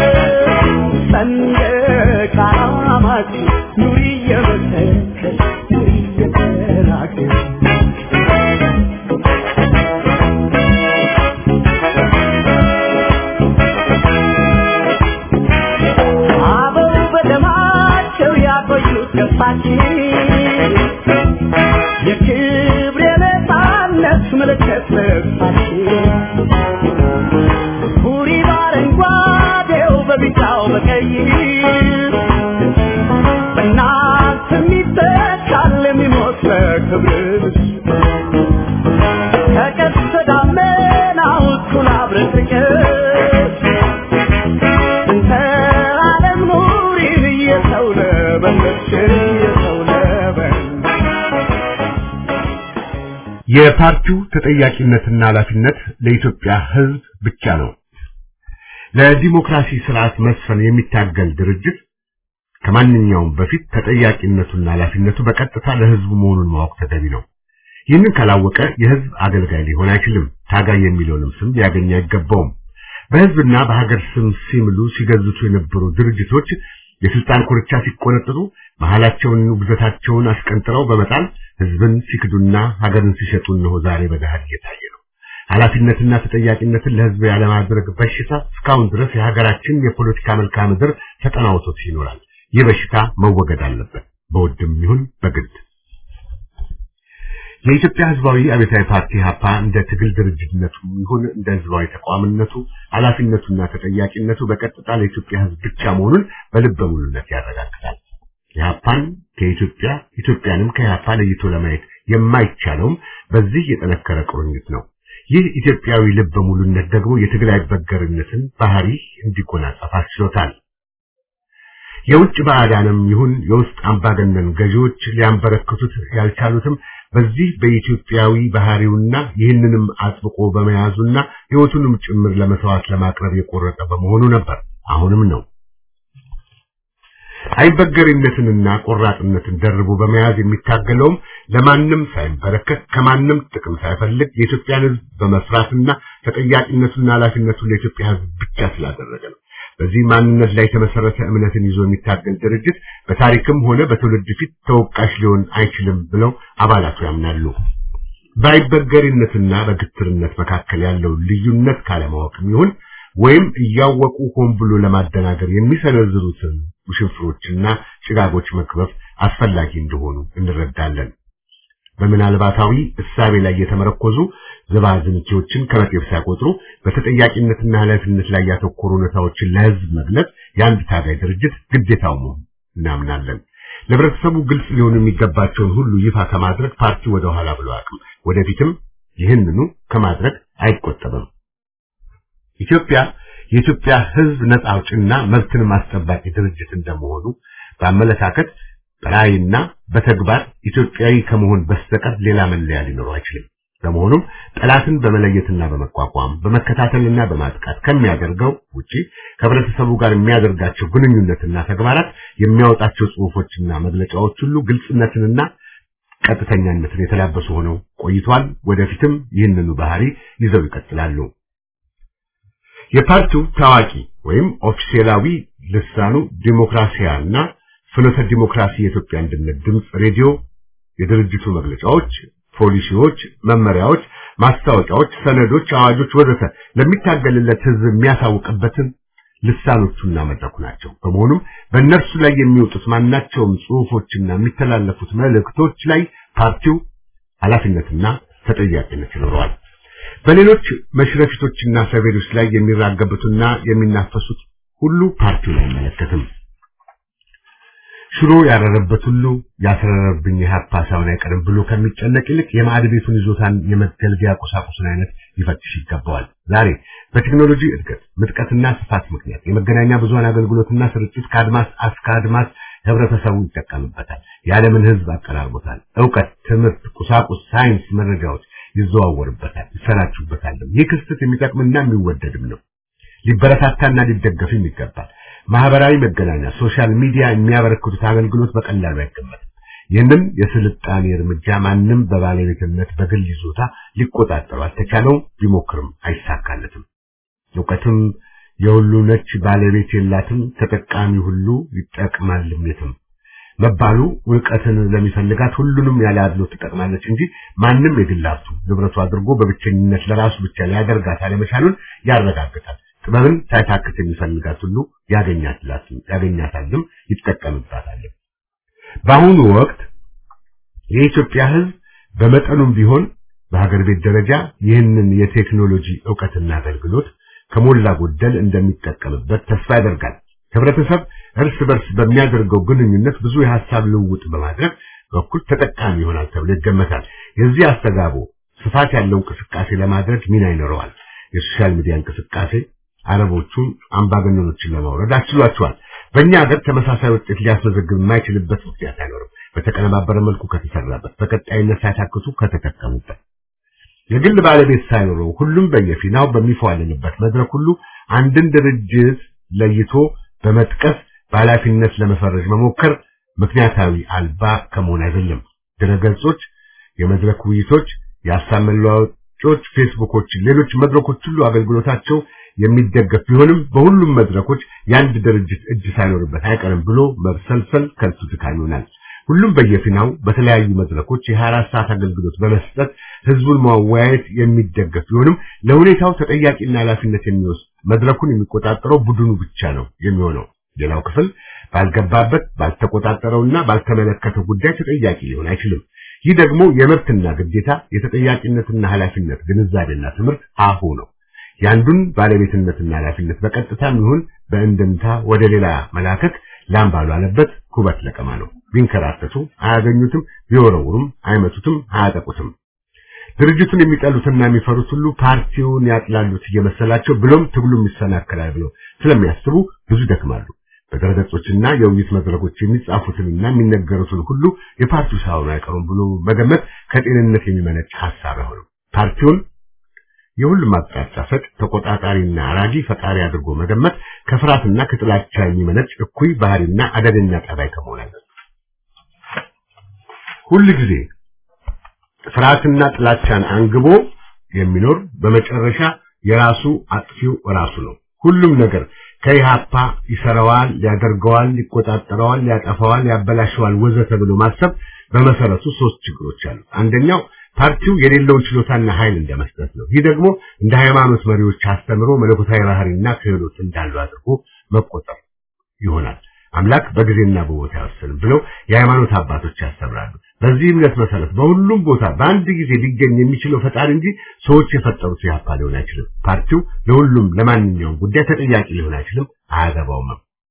ሰንደቅ ዓላማችን ኑሪ እየመሰከር ኑሪ እየተናገር አበው በደማቸው ያቆዩት ገፋችን የክብር የነፃነት ምልክት ልብሳችን ሁሪ በአረንጓዴው በቢጫው በቀይ በእናንተ የሚተካል የሚሞት በክብርሽ ከቀስተ ደመናው እኩል አብረቅርቅሽ እንተ ዓለም ኑሪን እየሰው ለበለሽ እየሰው ለበለሽ የፓርቲው ተጠያቂነትና ኃላፊነት ለኢትዮጵያ ሕዝብ ብቻ ነው። ለዲሞክራሲ ስርዓት መስፈን የሚታገል ድርጅት ከማንኛውም በፊት ተጠያቂነቱና ኃላፊነቱ በቀጥታ ለሕዝቡ መሆኑን ማወቅ ተገቢ ነው። ይህንን ካላወቀ የሕዝብ አገልጋይ ሊሆን አይችልም። ታጋይ የሚለውንም ስም ሊያገኝ አይገባውም። በሕዝብና በሀገር ስም ሲምሉ ሲገዝቱ የነበሩ ድርጅቶች የስልጣን ኮርቻ ሲቆነጥጡ መሃላቸውን ውግዘታቸውን አስቀንጥረው በመጣል ሕዝብን ሲክዱና ሀገርን ሲሸጡ እነሆ ዛሬ በገሃድ እየታየ ነው። ኃላፊነትና ተጠያቂነትን ለሕዝብ ያለማድረግ በሽታ እስካሁን ድረስ የሀገራችን የፖለቲካ መልክዓ ምድር ተጠናውቶት ይኖራል። ይህ በሽታ መወገድ አለበት፣ በውድም ይሁን በግድ። የኢትዮጵያ ሕዝባዊ አብዮታዊ ፓርቲ ሀፓ እንደ ትግል ድርጅትነቱ ይሁን እንደ ሕዝባዊ ተቋምነቱ ኃላፊነቱና ተጠያቂነቱ በቀጥታ ለኢትዮጵያ ሕዝብ ብቻ መሆኑን በልበ ሙሉነት ያረጋግጣል። የሀፓን ከኢትዮጵያ ኢትዮጵያንም ከኢህአፓ ለይቶ ለማየት የማይቻለውም በዚህ የጠነከረ ቁርኝት ነው። ይህ ኢትዮጵያዊ ልበ ሙሉነት ደግሞ የትግል አይበገርነትን ባህሪ እንዲጎናጸፍ አስችሎታል። የውጭ ባዕዳንም ይሁን የውስጥ አምባገነን ገዢዎች ሊያንበረክቱት ያልቻሉትም በዚህ በኢትዮጵያዊ ባህሪውና ይህንንም አጥብቆ በመያዙና ሕይወቱንም ጭምር ለመስዋዕት ለማቅረብ የቆረጠ በመሆኑ ነበር። አሁንም ነው። አይበገሪነትንና ቆራጥነትን ደርቦ በመያዝ የሚታገለውም ለማንም ሳይንበረከክ ከማንም ጥቅም ሳይፈልግ የኢትዮጵያን ሕዝብ በመስራትና ተጠያቂነቱና ኃላፊነቱን ለኢትዮጵያ ሕዝብ ብቻ ስላደረገ ነው። በዚህ ማንነት ላይ የተመሰረተ እምነትን ይዞ የሚታገል ድርጅት በታሪክም ሆነ በትውልድ ፊት ተወቃሽ ሊሆን አይችልም ብለው አባላቱ ያምናሉ። በአይበገሪነትና በግትርነት መካከል ያለው ልዩነት ካለማወቅም ይሁን ወይም እያወቁ ሆን ብሎ ለማደናገር የሚሰነዝሩትን ውሽንፍሮችና ጭጋጎች መክበብ አስፈላጊ እንደሆኑ እንረዳለን። በምናልባታዊ እሳቤ ላይ የተመረኮዙ ዝባዝንኬዎችን ከመጤፍ ሳይቆጥሩ በተጠያቂነትና ኃላፊነት ላይ ያተኮሩ እውነታዎችን ለሕዝብ መግለጽ የአንድ ታጋይ ድርጅት ግዴታው መሆኑን እናምናለን። ለህብረተሰቡ ግልጽ ሊሆኑ የሚገባቸውን ሁሉ ይፋ ከማድረግ ፓርቲ ወደ ኋላ ብሎ አቅም ወደፊትም ይህንኑ ከማድረግ አይቆጠብም። ኢትዮጵያ የኢትዮጵያ ሕዝብ ነጻ አውጭና መብትን ማስጠባቂ ድርጅት እንደመሆኑ በአመለካከት በራዕይና በተግባር ኢትዮጵያዊ ከመሆን በስተቀር ሌላ መለያ ሊኖረው አይችልም። በመሆኑም ጠላትን በመለየትና በመቋቋም በመከታተልና በማጥቃት ከሚያደርገው ውጪ ከህብረተሰቡ ጋር የሚያደርጋቸው ግንኙነትና ተግባራት የሚያወጣቸው ጽሑፎችና መግለጫዎች ሁሉ ግልጽነትንና ቀጥተኛነትን የተላበሱ ሆነው ቆይቷል። ወደፊትም ይህንኑ ባህሪ ይዘው ይቀጥላሉ። የፓርቲው ታዋቂ ወይም ኦፊሴላዊ ልሳኑ ዲሞክራሲያና ፍኖተ ዲሞክራሲ የኢትዮጵያ አንድነት ድምፅ ሬዲዮ የድርጅቱ መግለጫዎች፣ ፖሊሲዎች፣ መመሪያዎች፣ ማስታወቂያዎች፣ ሰነዶች፣ አዋጆች ወዘተ ለሚታገልለት ህዝብ የሚያሳውቅበትን ልሳኖቹና መድረኩ ናቸው። በመሆኑም በእነርሱ ላይ የሚወጡት ማናቸውም ጽሑፎችና የሚተላለፉት መልእክቶች ላይ ፓርቲው ኃላፊነትና ተጠያቂነት ይኖረዋል። በሌሎች መሽረፊቶችና ሰቤዶች ላይ የሚራገቡትና የሚናፈሱት ሁሉ ፓርቲውን አይመለከትም። ሽሮ ያረረበት ሁሉ ያስረረብኝ የሀፓ ሳይሆን አይቀርም ብሎ ከሚጨነቅ ይልቅ የማዕድ ቤቱን ይዞታን የመገልገያ ቁሳቁስን አይነት ሊፈትሽ ይገባዋል። ዛሬ በቴክኖሎጂ እድገት ምጥቀትና ስፋት ምክንያት የመገናኛ ብዙሃን አገልግሎትና ስርጭት ከአድማስ እስከ አድማስ ህብረተሰቡ ይጠቀምበታል። የዓለምን ህዝብ አቀራርቦታል። እውቀት፣ ትምህርት፣ ቁሳቁስ፣ ሳይንስ፣ መረጃዎች ይዘዋወርበታል፣ ይሰራጩበታል። ይህ ክስተት የሚጠቅምና የሚወደድም ነው። ሊበረታታና ሊደገፍም ይገባል። ማህበራዊ መገናኛ ሶሻል ሚዲያ የሚያበረክቱት አገልግሎት በቀላሉ አይገመትም። ይህንን የስልጣኔ እርምጃ ማንም በባለቤትነት በግል ይዞታ ሊቆጣጠሩ አልተቻለው፣ ቢሞክርም አይሳካለትም። እውቀትም የሁሉ ነች ባለቤት የላትም፣ ተጠቃሚ ሁሉ ይጠቅማልም የትም መባሉ እውቀትን ለሚፈልጋት ሁሉንም ያለ አድሎ ትጠቅማለች እንጂ ማንም የግል ሀብቱ ንብረቱ አድርጎ በብቸኝነት ለራሱ ብቻ ሊያደርጋት አለመቻሉን ያረጋግጣል። ጥበብን ሳይታክት የሚፈልጋት ሁሉ ያገኛታልም ይጠቀምባታል። በአሁኑ ወቅት የኢትዮጵያ ሕዝብ በመጠኑም ቢሆን በሀገር ቤት ደረጃ ይህንን የቴክኖሎጂ ዕውቀትና አገልግሎት ከሞላ ጎደል እንደሚጠቀምበት ተስፋ ያደርጋል። ህብረተሰብ እርስ በርስ በሚያደርገው ግንኙነት ብዙ የሐሳብ ልውውጥ በማድረግ በኩል ተጠቃሚ ይሆናል ተብሎ ይገመታል። የዚህ አስተጋቦ ስፋት ያለው እንቅስቃሴ ለማድረግ ሚና ይኖረዋል። የሶሻል ሚዲያ እንቅስቃሴ አረቦቹን አምባገነኖችን ለማውረድ አስችሏቸዋል። በእኛ ሀገር ተመሳሳይ ውጤት ሊያስመዘግብ የማይችልበት ምክንያት አይኖርም። በተቀነባበረ መልኩ ከተሰራበት፣ በቀጣይነት ሳይታክቱ ከተጠቀሙበት፣ የግል ባለቤት ሳይኖረው ሁሉም በየፊናው በሚፏልንበት መድረክ ሁሉ አንድን ድርጅት ለይቶ በመጥቀስ በኃላፊነት ለመፈረጅ መሞከር ምክንያታዊ አልባ ከመሆን አይደለም። ድረገጾች፣ የመድረክ ውይይቶች፣ የሀሳብ መለዋወጮች፣ ፌስቡኮች፣ ሌሎች መድረኮች ሁሉ አገልግሎታቸው የሚደገፍ ቢሆንም በሁሉም መድረኮች የአንድ ድርጅት እጅ ሳይኖርበት አይቀርም ብሎ መብሰልሰል ከንቱ ድካም ይሆናል። ሁሉም በየፊናው በተለያዩ መድረኮች የ24 ሰዓት አገልግሎት በመስጠት ህዝቡን ማወያየት የሚደገፍ ቢሆንም ለሁኔታው ተጠያቂና ኃላፊነት የሚወስድ መድረኩን የሚቆጣጠረው ቡድኑ ብቻ ነው የሚሆነው። ሌላው ክፍል ባልገባበት ባልተቆጣጠረውና ባልተመለከተው ጉዳይ ተጠያቂ ሊሆን አይችልም። ይህ ደግሞ የመብትና ግዴታ የተጠያቂነትና ኃላፊነት ግንዛቤና ትምህርት አሁ ነው። የአንዱን ባለቤትነትና ኃላፊነት በቀጥታም ይሁን በእንድምታ ወደ ሌላ መላከክ ላም ባልዋለበት ኩበት ለቀማ ነው። ቢንከራተቱ አያገኙትም፣ ቢወረውሩም አይመቱትም፣ አያጠቁትም። ድርጅቱን የሚጠሉትና የሚፈሩት ሁሉ ፓርቲውን ያጥላሉት እየመሰላቸው ብሎም ትግሉም ይሰናከላል ብለው ስለሚያስቡ ብዙ ይደክማሉ። በድረገጾችና የውይይት መድረኮች የሚጻፉትንና የሚነገሩትን ሁሉ የፓርቲው ሳይሆኑ አይቀሩም ብሎ መገመት ከጤንነት የሚመነጭ ሐሳብ አይሆንም። ፓርቲውን የሁሉም አቅጣጫ ፈቅ ተቆጣጣሪና አራጊ ፈጣሪ አድርጎ መገመት ከፍርሃትና ከጥላቻ የሚመነጭ እኩይ ባህሪና አደገኛ ጠባይ ከመሆን አለ። ሁል ጊዜ ፍርሃትና ጥላቻን አንግቦ የሚኖር በመጨረሻ የራሱ አጥፊው ራሱ ነው። ሁሉም ነገር ከኢሃፓ ይሰራዋል፣ ያደርገዋል፣ ይቆጣጠረዋል፣ ያጠፋዋል፣ ያበላሸዋል ወዘተ ብሎ ማሰብ በመሰረቱ ሶስት ችግሮች አሉ። አንደኛው ፓርቲው የሌለውን ችሎታና ኃይል እንደመስጠት ነው። ይህ ደግሞ እንደ ሃይማኖት መሪዎች አስተምሮ መለኮታዊ ባህሪና ክህሎት እንዳለው አድርጎ መቆጠር ይሆናል። አምላክ በጊዜና በቦታ አይወስንም ብለው የሃይማኖት አባቶች ያስተምራሉ። በዚህ እምነት መሰረት በሁሉም ቦታ በአንድ ጊዜ ሊገኝ የሚችለው ፈጣሪ እንጂ ሰዎች የፈጠሩት ኢህአፓ ሊሆን አይችልም። ፓርቲው ለሁሉም ለማንኛውም ጉዳይ ተጠያቂ ሊሆን አይችልም፣ አያገባውም።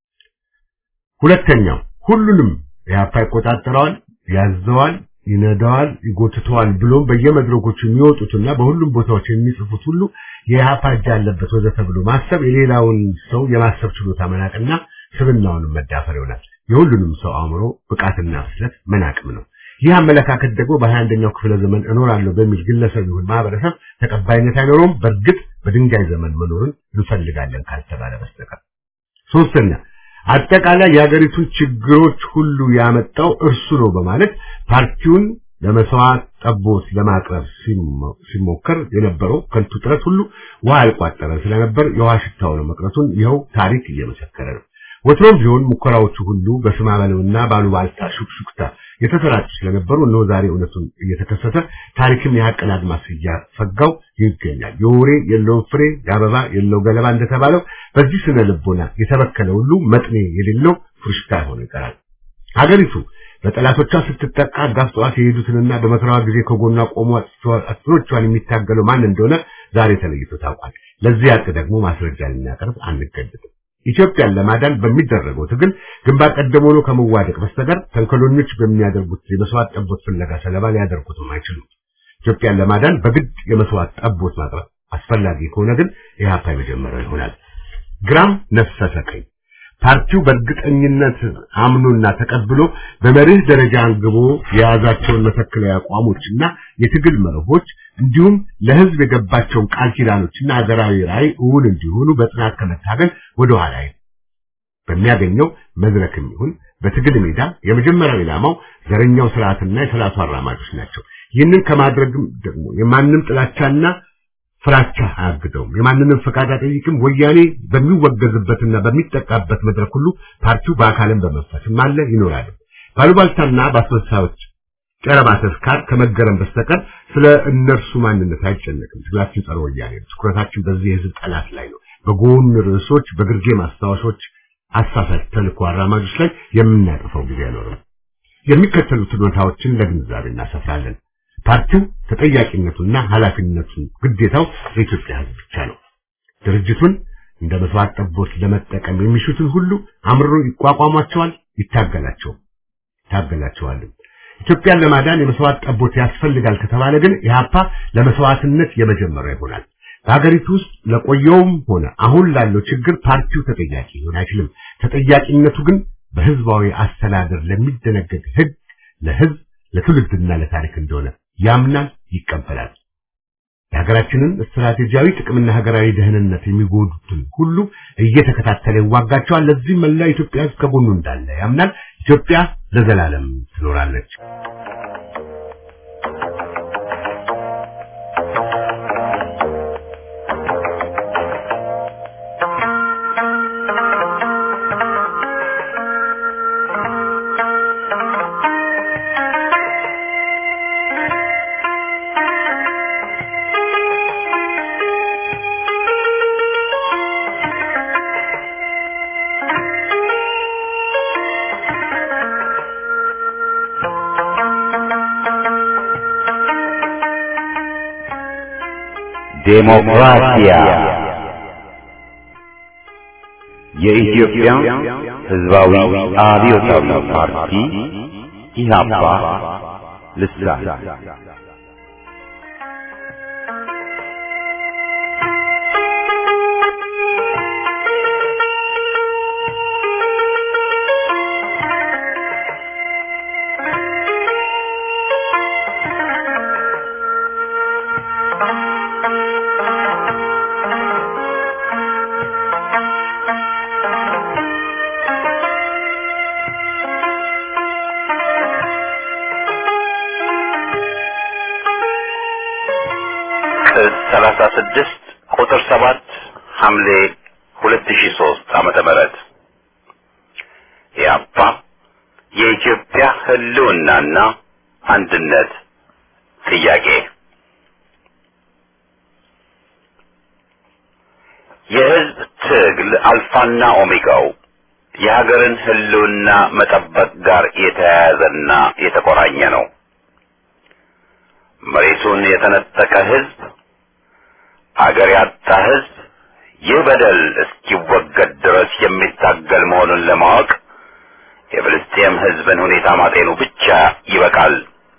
ሁለተኛው ሁሉንም ኢህአፓ ይቆጣጠረዋል፣ ያዘዋል፣ ይነዳዋል፣ ይጎትተዋል ብሎም በየመድረኮቹ የሚወጡትና በሁሉም ቦታዎች የሚጽፉት ሁሉ የኢህአፓ እጅ አለበት ወዘተ ብሎ ማሰብ የሌላውን ሰው የማሰብ ችሎታ መናቅና ስብናውንም መዳፈር ይሆናል። የሁሉንም ሰው አእምሮ ብቃትና ፍጥነት መናቅም ነው። ይህ አመለካከት ደግሞ በሀያ አንደኛው ክፍለ ዘመን እኖራለሁ በሚል ግለሰብ ይሁን ማህበረሰብ ተቀባይነት አይኖረውም። በእርግጥ በድንጋይ ዘመን መኖርን እንፈልጋለን ካልተባለ በስተቀር። ሶስተኛ አጠቃላይ የሀገሪቱን ችግሮች ሁሉ ያመጣው እርሱ ነው በማለት ፓርቲውን ለመስዋዕት ጠቦት ለማቅረብ ሲሞከር የነበረው ከንቱ ጥረት ሁሉ ውሃ ያልቋጠረ ስለነበር የውሃ ሽታው ነው መቅረቱን ይኸው ታሪክ እየመሰከረ ነው። ወትሮም ቢሆን ሙከራዎቹ ሁሉ በስማ በለውና ባሉባልታ ሹክሹክታ የተሰራጩ ስለነበሩ እነሆ ዛሬ እውነቱን እየተከሰተ ታሪክም የሀቅን አድማስ እያፈጋው ይገኛል። የወሬ የለውም ፍሬ የአበባ የለው ገለባ እንደተባለው በዚህ ስነ ልቦና የተበከለ ሁሉ መጥኔ የሌለው ፍርሽታ ሆኖ ይቀራል። ሀገሪቱ በጠላቶቿ ስትጠቃ አጋፍጠዋት የሄዱትንና በመከራዋ ጊዜ ከጎኗ ቆሞ አጥሮቿን የሚታገለው ማን እንደሆነ ዛሬ ተለይቶ ታውቋል። ለዚህ ያቅ ደግሞ ማስረጃ ልናቀርብ አንገደድም። ኢትዮጵያን ለማዳን በሚደረገው ትግል ግንባር ቀደም ሆኖ ከመዋደቅ በስተቀር ተንኮለኞች በሚያደርጉት የመስዋዕት ጠቦት ፍለጋ ሰለባ ሊያደርጉትም አይችሉም። ኢትዮጵያን ለማዳን በግድ የመስዋዕት ጠቦት ማቅረብ አስፈላጊ ከሆነ ግን ኢህአፓ የመጀመሪያው ይሆናል። ግራም ነፈሰ ቀኝ ፓርቲው በእርግጠኝነት አምኖና ተቀብሎ በመርህ ደረጃ አንግቦ የያዛቸውን መተክለያ አቋሞችና የትግል መርሆች እንዲሁም ለህዝብ የገባቸውን ቃል ኪዳኖችና ሀገራዊ ራዕይ እውን እንዲሆኑ በጽናት ከመታገል ወደ ኋላ በሚያገኘው መድረክም ይሁን በትግል ሜዳ የመጀመሪያው ኢላማው ዘረኛው ስርዓትና የስርዓቱ አራማጆች ናቸው። ይህንን ከማድረግም ደግሞ የማንም ጥላቻና ፍራቻ አያግደውም። የማንንም ፈቃድ አይጠይቅም። ወያኔ በሚወገዝበትና በሚጠቃበት መድረክ ሁሉ ፓርቲው በአካልም በመንፈስም አለ ይኖራል። ባሉባልታና በአስመሳዮች ጨረባ ተስካር ከመገረም በስተቀር ስለ እነርሱ ማንነት አይጨነቅም። ትግላችን ጸረ ወያኔ ነው። ትኩረታችን በዚህ የህዝብ ጠላት ላይ ነው። በጎን ርዕሶች፣ በግርጌ ማስታወሾች፣ አሳሳች ተልእኮ አራማጆች ላይ የምናጠፋው ጊዜ አይኖርም። የሚከተሉትን ሁኔታዎችን ለግንዛቤ እናሰፍራለን። ፓርቲው ተጠያቂነቱና ኃላፊነቱን ግዴታው ለኢትዮጵያ ህዝብ ብቻ ነው። ድርጅቱን እንደ መስዋዕት ጠቦት ለመጠቀም የሚሹትን ሁሉ አምርሮ ይቋቋሟቸዋል፣ ይታገላቸው ይታገላቸዋል። ኢትዮጵያን ለማዳን የመስዋዕት ጠቦት ያስፈልጋል ከተባለ ግን ኢህአፓ ለመስዋዕትነት የመጀመሪያው ይሆናል። በሀገሪቱ ውስጥ ለቆየውም ሆነ አሁን ላለው ችግር ፓርቲው ተጠያቂ ሊሆን አይችልም። ተጠያቂነቱ ግን በህዝባዊ አስተዳደር ለሚደነገግ ህግ ለህዝብ ለትውልድና ለታሪክ እንደሆነ ያምናል፣ ይቀበላል። የሀገራችንን ስትራቴጂያዊ ጥቅምና ሀገራዊ ደህንነት የሚጎዱትን ሁሉ እየተከታተለ ይዋጋቸዋል። ለዚህም መላ ኢትዮጵያ ህዝብ ከጎኑ እንዳለ ያምናል። ኢትዮጵያ ለዘላለም ትኖራለች። ዴሞክራሲያ የኢትዮጵያ ሕዝባዊ አብዮታዊ ፓርቲ ኢህአፓ ልሳን ቅጽ 36 ቁጥር 7 ሐምሌ 2003 ዓመተ ምህረት ኢህአፓ የኢትዮጵያ ህልውናና አንድነት ጥያቄ የህዝብ ትግል አልፋና ኦሜጋው የሀገርን ሕልውና መጠበቅ ጋር የተያያዘና የተቆራኘ ነው። መሬቱን የተነጠቀ ሕዝብ፣ አገር ያጣ ሕዝብ ይህ በደል እስኪወገድ ድረስ የሚታገል መሆኑን ለማወቅ የፍልስጤም ሕዝብን ሁኔታ ማጤኑ ብቻ ይበቃል።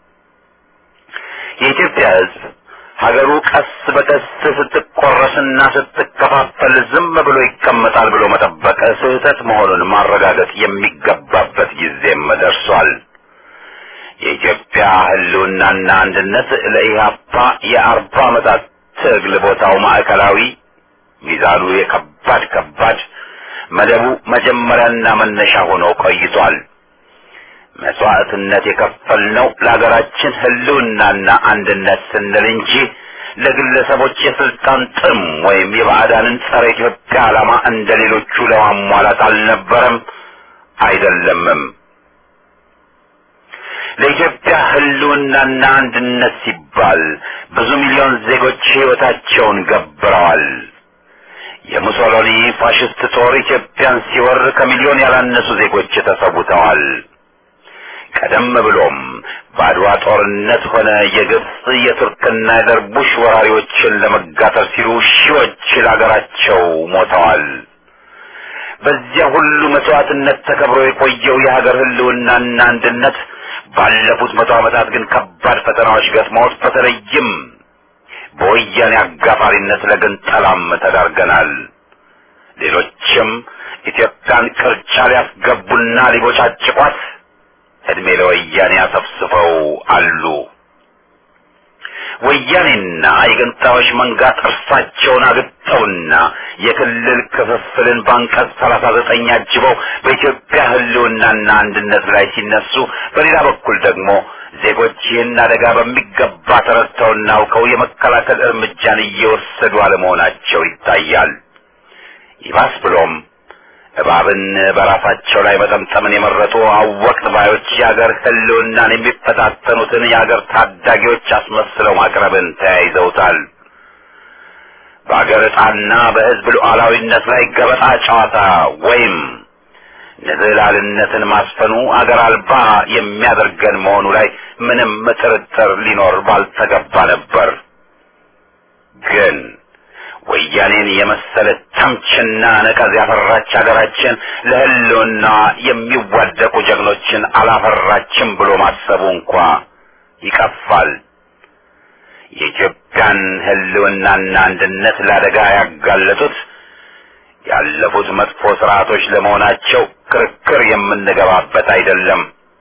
የኢትዮጵያ ሕዝብ ሀገሩ ቀስ በቀስ ስትቆረስና ስትከፋፈል ዝም ብሎ ይቀመጣል ብሎ መጠበቅ ስህተት መሆኑን ማረጋገጥ የሚገባበት ጊዜም ደርሷል። የኢትዮጵያ ሕልውናና አንድነት ለኢህአፓ የአርባ ዓመታት ትግል ቦታው ማዕከላዊ ሚዛኑ የከባድ ከባድ መደቡ መጀመሪያና መነሻ ሆኖ ቆይቷል። መስዋዕትነት የከፈልነው ለሀገራችን ሕልውናና አንድነት ስንል እንጂ ለግለሰቦች የስልጣን ጥም ወይም የባዕዳንን ጸረ ኢትዮጵያ ዓላማ እንደ ሌሎቹ ለማሟላት አልነበረም፣ አይደለምም። ለኢትዮጵያ ሕልውናና አንድነት ሲባል ብዙ ሚሊዮን ዜጎች ሕይወታቸውን ገብረዋል። የሙሶሎኒ ፋሽስት ጦር ኢትዮጵያን ሲወር ከሚሊዮን ያላነሱ ዜጎች ተሰውተዋል። ቀደም ብሎም በአድዋ ጦርነት ሆነ የግብፅ የቱርክና የደርቡሽ ወራሪዎችን ለመጋተር ሲሉ ሺዎች ለሀገራቸው ሞተዋል። በዚያ ሁሉ መስዋዕትነት ተከብሮ የቆየው የሀገር ሕልውናና አንድነት ባለፉት መቶ ዓመታት ግን ከባድ ፈተናዎች ገጥመውት በተለይም በወያኔ አጋፋሪነት ለግንጠላም ተዳርገናል። ሌሎችም ኢትዮጵያን ቅርጫ ሊያስገቡና ሊቦጫጭቋት እድሜ ለወያኔ አሰፍስፈው አሉ። ወያኔና የገንጣዮች መንጋ ጥርሳቸውን አግጠውና የክልል ክፍፍልን በአንቀጽ ሰላሳ ዘጠኝ አጅበው በኢትዮጵያ ሕልውናና አንድነት ላይ ሲነሱ፣ በሌላ በኩል ደግሞ ዜጎች ይህን አደጋ በሚገባ ተረድተውና አውቀው የመከላከል እርምጃን እየወሰዱ አለመሆናቸው ይታያል። ይባስ ብሎም እባብን በራሳቸው ላይ መጠምጠምን የመረጡ አወቅት ባዮች የአገር ሕልውናን የሚፈታተኑትን የአገር ታዳጊዎች አስመስለው ማቅረብን ተያይዘውታል። በአገር ዕጣና በሕዝብ ሉዓላዊነት ላይ ገበጣ ጨዋታ ወይም ንዝህላልነትን ማስፈኑ አገር አልባ የሚያደርገን መሆኑ ላይ ምንም ጥርጥር ሊኖር ባልተገባ ነበር። ግን ወያኔን የመሰለ ተምችና ነቀዝ ያፈራች ሀገራችን ለሕልውና የሚዋደቁ ጀግኖችን አላፈራችም ብሎ ማሰቡ እንኳ ይቀፋል። የኢትዮጵያን ሕልውናና አንድነት ለአደጋ ያጋለጡት ያለፉት መጥፎ ስርዓቶች ለመሆናቸው ክርክር የምንገባበት አይደለም።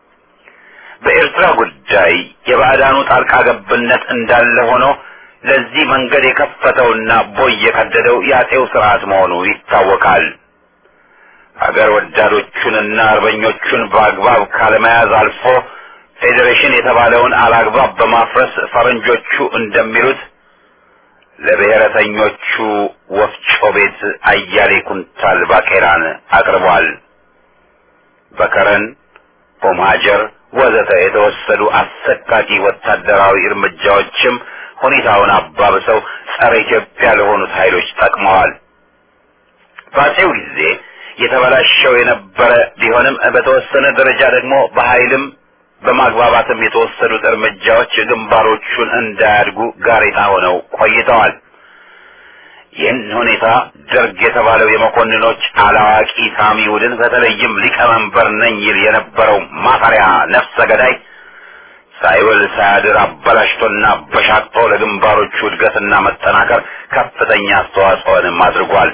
በኤርትራ ጉዳይ የባዕዳኑ ጣልቃ ገብነት እንዳለ ሆኖ ለዚህ መንገድ የከፈተውና ቦይ የቀደደው የአጤው ስርዓት መሆኑ ይታወቃል። አገር ወዳዶቹንና አርበኞቹን በአግባብ ካለመያዝ አልፎ ፌዴሬሽን የተባለውን አላግባብ በማፍረስ ፈረንጆቹ እንደሚሉት ለብሔረተኞቹ ወፍጮ ቤት አያሌ ኩንታል ባቄላን አቅርቧል። በከረን ኦም ሀጀር ወዘተ የተወሰዱ አሰቃቂ ወታደራዊ እርምጃዎችም ሁኔታውን አባብሰው ጸረ ኢትዮጵያ ለሆኑት ኃይሎች ጠቅመዋል። በአፄው ጊዜ የተበላሸው የነበረ ቢሆንም በተወሰነ ደረጃ ደግሞ በኃይልም በማግባባትም የተወሰዱት እርምጃዎች ግንባሮቹን እንዳያድጉ ጋሬጣ ሆነው ቆይተዋል። ይህን ሁኔታ ደርግ የተባለው የመኮንኖች አላዋቂ ሳሚ ቡድን በተለይም ሊቀመንበር ነኝ ይል የነበረው ማፈሪያ ነፍሰ ገዳይ ሳይውል ሳያድር አበላሽቶና በሻቅጦ ለግንባሮቹ እድገትና መጠናከር ከፍተኛ አስተዋጽኦንም አድርጓል።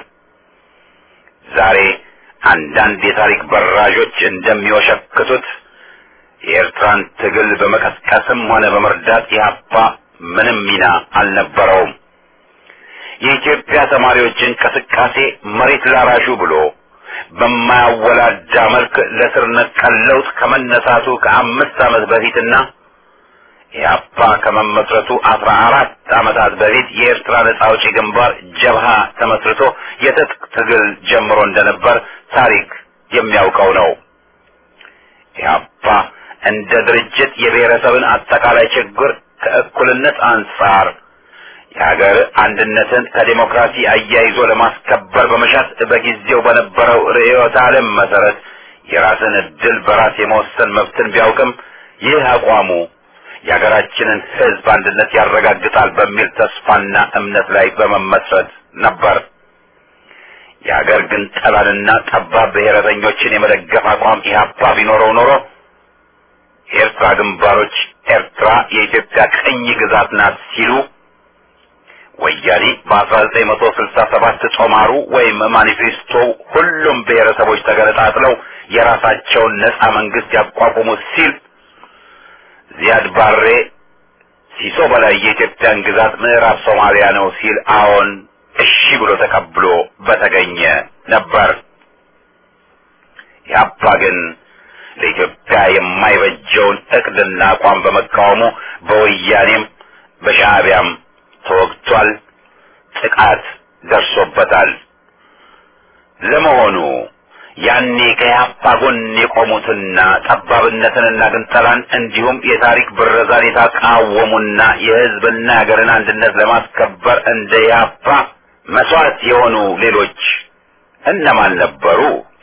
ዛሬ አንዳንድ የታሪክ በራዦች እንደሚወሸክቱት የኤርትራን ትግል በመቀስቀስም ሆነ በመርዳት ኢህአፓ ምንም ሚና አልነበረውም። የኢትዮጵያ ተማሪዎች እንቅስቃሴ መሬት ላራሹ ብሎ በማያወላዳ መልክ ለስር ነቀል ለውጥ ከመነሳቱ ከአምስት ዓመት በፊትና ኢህአፓ ከመመስረቱ አስራ አራት ዓመታት በፊት የኤርትራ ነጻ አውጪ ግንባር ጀብሃ ተመስርቶ የትጥቅ ትግል ጀምሮ እንደነበር ታሪክ የሚያውቀው ነው። ኢህአፓ እንደ ድርጅት የብሔረሰብን አጠቃላይ ችግር ከእኩልነት አንጻር የሀገር አንድነትን ከዴሞክራሲ አያይዞ ለማስከበር በመሻት በጊዜው በነበረው ርዕዮተ ዓለም መሰረት የራስን እድል በራስ የመወሰን መብትን ቢያውቅም ይህ አቋሙ የሀገራችንን ሕዝብ አንድነት ያረጋግጣል በሚል ተስፋና እምነት ላይ በመመስረት ነበር። የሀገር ግን ጠላንና ጠባብ ብሔረተኞችን የመደገፍ አቋም ኢህአፓ ቢኖረው ኖሮ የኤርትራ ግንባሮች ኤርትራ የኢትዮጵያ ቅኝ ግዛት ናት ሲሉ ወያኔ በ1967 ጦማሩ ወይም ማኒፌስቶ ሁሉም ብሔረሰቦች ተገነጣጥለው የራሳቸውን ነጻ መንግስት ያቋቁሙ ሲል ዚያድ ባሬ ሲሶ በላይ የኢትዮጵያን ግዛት ምዕራብ ሶማሊያ ነው ሲል አዎን እሺ ብሎ ተቀብሎ በተገኘ ነበር። ያባ ግን ለኢትዮጵያ የማይበጀውን እቅድና አቋም በመቃወሙ በወያኔም በሻዕቢያም ተወግቷል፣ ጥቃት ደርሶበታል። ለመሆኑ ያኔ ከያፓ ጎን የቆሙትና ጠባብነትንና ግንጠላን እንዲሁም የታሪክ ብረዛን የተቃወሙና የሕዝብና የሀገርን አንድነት ለማስከበር እንደ ያፓ መስዋዕት የሆኑ ሌሎች እነማን ነበሩ?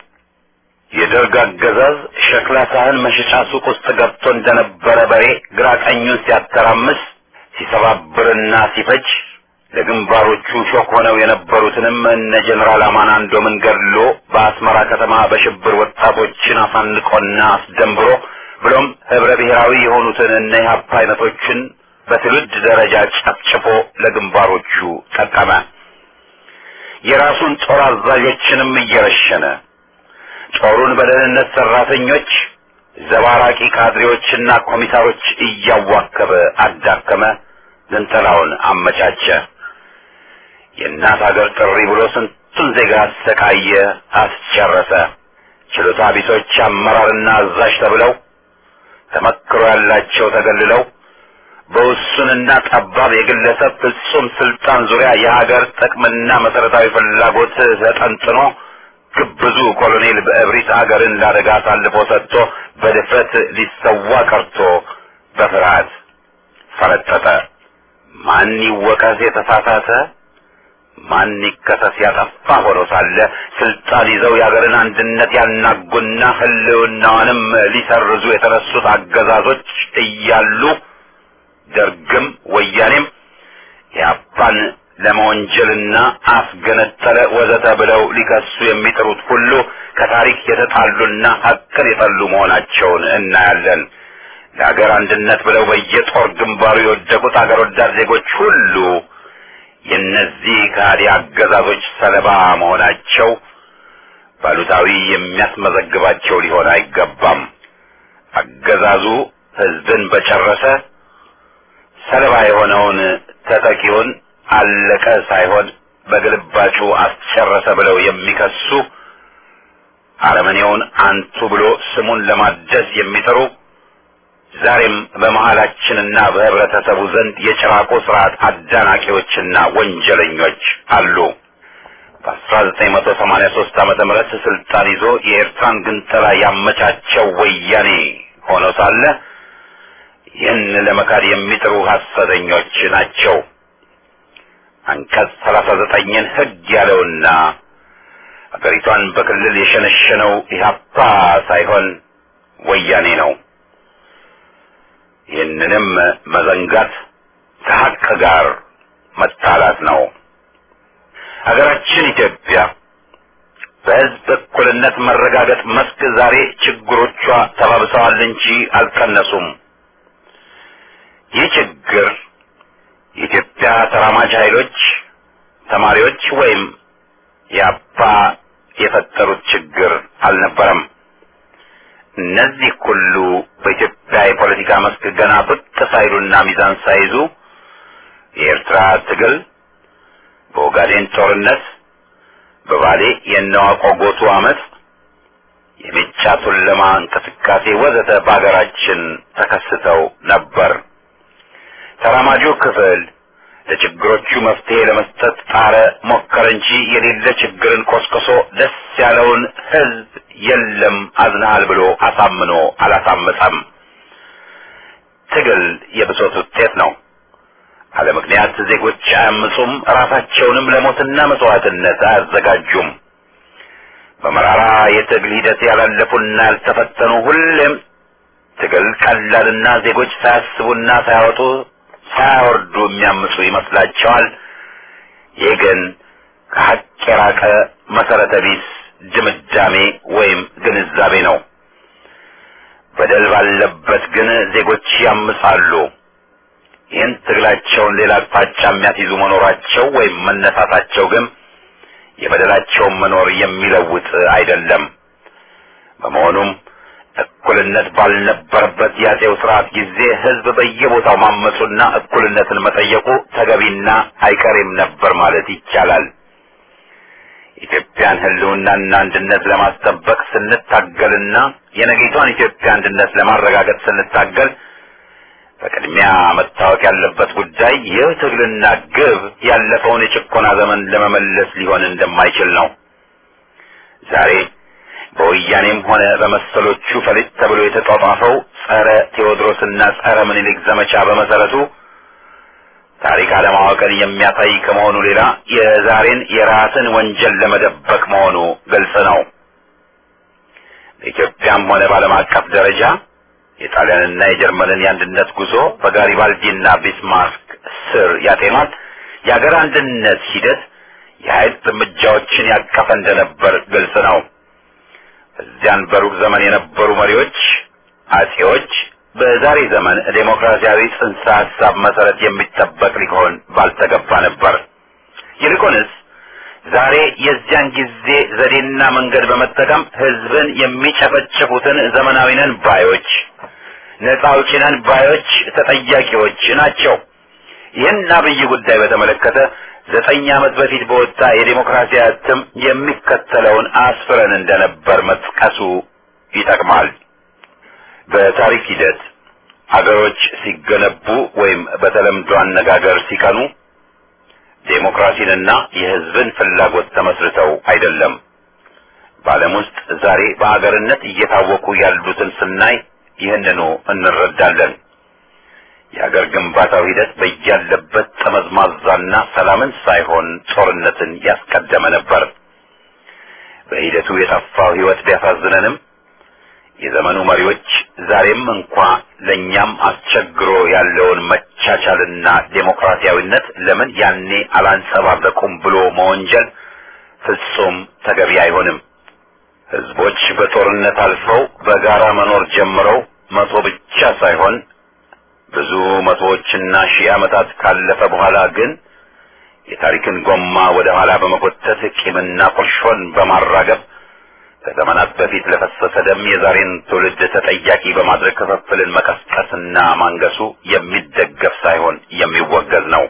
የደርግ አገዛዝ ሸክላ ሳህን መሸጫ ሱቅ ውስጥ ገብቶ እንደነበረ በሬ ግራ ቀኙን ሲያተራምስ ሲሰባብርና ሲፈጅ ለግንባሮቹ ሾክ ሆነው የነበሩትንም እነ ጀኔራል አማናንዶምን ገድሎ በአስመራ ከተማ በሽብር ወጣቶችን አሳንቆና አስደንብሮ ብሎም ህብረ ብሔራዊ የሆኑትን እነ ኢህአፓ አይነቶችን በትውልድ ደረጃ ጨፍጭፎ ለግንባሮቹ ጠቀመ። የራሱን ጦር አዛዦችንም እየረሸነ ጦሩን በደህንነት ሰራተኞች፣ ዘባራቂ ካድሬዎችና ኮሚሳሮች እያዋከበ አዳከመ። ግንጠላውን አመቻቸ። የእናት ሀገር ጥሪ ብሎ ስንቱን ዜጋ አሰቃየ፣ አስጨረሰ። ችሎታ ቢሶች አመራርና አዛዥ ተብለው ተመክሮ ያላቸው ተገልለው በውሱንና ጠባብ የግለሰብ ፍጹም ስልጣን ዙሪያ የሀገር ጥቅምና መሰረታዊ ፍላጎት ተጠንጥኖ ግብዙ ኮሎኔል በእብሪት አገርን ለአደጋ አሳልፎ ሰጥቶ በድፍረት ሊሰዋ ቀርቶ በፍርሃት ፈረጠጠ። ማን ይወቀስ የተሳሳተ ማን ይከሰስ ያጠፋ ሆኖ ሳለ ስልጣን ይዘው የሀገርን አንድነት ያናጉና ሕልውናዋንም ሊሰርዙ የተነሱት አገዛዞች እያሉ ደርግም ወያኔም የአፓን ለመወንጀልና አስገነጠለ ወዘተ ብለው ሊከሱ የሚጥሩት ሁሉ ከታሪክ የተጣሉና ሀቅን የጠሉ መሆናቸውን እናያለን። ለሀገር አንድነት ብለው በየጦር ግንባሩ የወደቁት አገር ወዳድ ዜጎች ሁሉ የእነዚህ ከሃዲ አገዛዞች ሰለባ መሆናቸው ባሉታዊ የሚያስመዘግባቸው ሊሆን አይገባም። አገዛዙ ሕዝብን በጨረሰ ሰለባ የሆነውን ተጠቂውን አለቀ ሳይሆን በግልባጩ አስጨረሰ ብለው የሚከሱ አረመኔውን አንቱ ብሎ ስሙን ለማደስ የሚጥሩ ዛሬም በመሃላችንና በህብረተሰቡ ዘንድ የጭራቆ ስርዓት አዳናቂዎችና ወንጀለኞች አሉ። በ1983 ዓመተ ምህረት ስልጣን ይዞ የኤርትራን ግንጠላ ያመቻቸው ወያኔ ሆኖ ሳለ ይህን ለመካድ የሚጥሩ ሐሰተኞች ናቸው። አንቀጽ 39ን ህግ ያለውና አገሪቷን በክልል የሸነሸነው ኢህአፓ ሳይሆን ወያኔ ነው። ይህንንም መዘንጋት ከሀቅ ጋር መጣላት ነው። ሀገራችን ኢትዮጵያ በህዝብ እኩልነት መረጋገጥ መስክ ዛሬ ችግሮቿ ተባብሰዋል እንጂ አልቀነሱም። ይህ ችግር የኢትዮጵያ ተራማጅ ኃይሎች፣ ተማሪዎች ወይም የአፓ የፈጠሩት ችግር አልነበረም። እነዚህ ሁሉ በኢትዮጵያ የፖለቲካ መስክ ገና ብቅ ሳይሉና ሚዛን ሳይዙ የኤርትራ ትግል፣ በኦጋዴን ጦርነት፣ በባሌ የነዋቆ ጎቱ አመት፣ የሜጫ ቱለማ እንቅስቃሴ ወዘተ በሀገራችን ተከስተው ነበር። ተራማጁ ክፍል ለችግሮቹ መፍትሄ ለመስጠት ጣረ፣ ሞከረ እንጂ የሌለ ችግርን ቆስቅሶ ደስ ያለውን ህዝብ የለም አዝናሃል ብሎ አሳምኖ አላሳመፀም። ትግል የብሶት ውጤት ነው። አለ ምክንያት ዜጎች አያምፁም፣ ራሳቸውንም ለሞትና መስዋዕትነት አያዘጋጁም። በመራራ የትግል ሂደት ያላለፉና ያልተፈተኑ ሁሌም ትግል ቀላልና ዜጎች ሳያስቡና ሳያወጡ ሳያወርዱ የሚያምፁ ይመስላቸዋል። ይህ ግን ከሀቅ የራቀ መሰረተ ቢስ ድምዳሜ ወይም ግንዛቤ ነው። በደል ባለበት ግን ዜጎች ያምጻሉ። ይህን ትግላቸውን ሌላ አቅጣጫ የሚያስይዙ መኖራቸው ወይም መነሳታቸው ግን የበደላቸውን መኖር የሚለውጥ አይደለም። በመሆኑም እኩልነት ባልነበረበት የአፄው ስርዓት ጊዜ ህዝብ በየቦታው ማመፁና እኩልነትን መጠየቁ ተገቢና አይቀሬም ነበር ማለት ይቻላል። ኢትዮጵያን ህልውናና አንድነት ለማስጠበቅ ስንታገልና የነገይቷን ኢትዮጵያ አንድነት ለማረጋገጥ ስንታገል በቅድሚያ መታወቅ ያለበት ጉዳይ ይህ ትግልና ግብ ያለፈውን የጭቆና ዘመን ለመመለስ ሊሆን እንደማይችል ነው። ዛሬ በወያኔም ሆነ በመሰሎቹ ፈሊጥ ተብሎ የተጧጧፈው ጸረ ቴዎድሮስና ጸረ ምኒልክ ዘመቻ በመሰረቱ ታሪክ አለማወቅን የሚያሳይ ከመሆኑ ሌላ የዛሬን የራስን ወንጀል ለመደበቅ መሆኑ ግልጽ ነው። በኢትዮጵያም ሆነ በዓለም አቀፍ ደረጃ የጣሊያንና የጀርመንን የአንድነት ጉዞ በጋሪባልዲና ቢስማርክ ስር ያጤኗት የአገር አንድነት ሂደት የኃይል እርምጃዎችን ያቀፈ እንደነበር ግልጽ ነው። እዚያን በሩቅ ዘመን የነበሩ መሪዎች አጼዎች በዛሬ ዘመን ዴሞክራሲያዊ ጽንሰ ሀሳብ መሰረት የሚጠበቅ ሊሆን ባልተገባ ነበር። ይልቁንስ ዛሬ የዚያን ጊዜ ዘዴና መንገድ በመጠቀም ህዝብን የሚጨፈጭፉትን ዘመናዊ ነን ባዮች፣ ነጻ አውጪ ነን ባዮች ተጠያቂዎች ናቸው። ይህን አብይ ጉዳይ በተመለከተ ዘጠኝ ዓመት በፊት በወጣ የዴሞክራሲ እትም የሚከተለውን አስፍረን እንደነበር መጥቀሱ ይጠቅማል። በታሪክ ሂደት አገሮች ሲገነቡ ወይም በተለምዶ አነጋገር ሲቀኑ ዴሞክራሲንና የህዝብን ፍላጎት ተመስርተው አይደለም። በዓለም ውስጥ ዛሬ በአገርነት እየታወቁ ያሉትን ስናይ ይህንኑ እንረዳለን። የአገር ግንባታው ሂደት በያለበት ጠመዝማዛና ሰላምን ሳይሆን ጦርነትን ያስቀደመ ነበር። በሂደቱ የጠፋው ህይወት ቢያሳዝነንም የዘመኑ መሪዎች ዛሬም እንኳ ለእኛም አስቸግሮ ያለውን መቻቻልና ዴሞክራሲያዊነት ለምን ያኔ አላንጸባረቁም ብሎ መወንጀል ፍጹም ተገቢ አይሆንም። ህዝቦች በጦርነት አልፈው በጋራ መኖር ጀምረው መቶ ብቻ ሳይሆን ብዙ መቶዎችና ሺህ ዓመታት ካለፈ በኋላ ግን የታሪክን ጎማ ወደ ኋላ በመጎተት ቂምና ቁርሾን በማራገብ ከዘመናት በፊት ለፈሰሰ ደም የዛሬን ትውልድ ተጠያቂ በማድረግ ክፍፍልን መቀስቀስና ማንገሱ የሚደገፍ ሳይሆን የሚወገዝ ነው።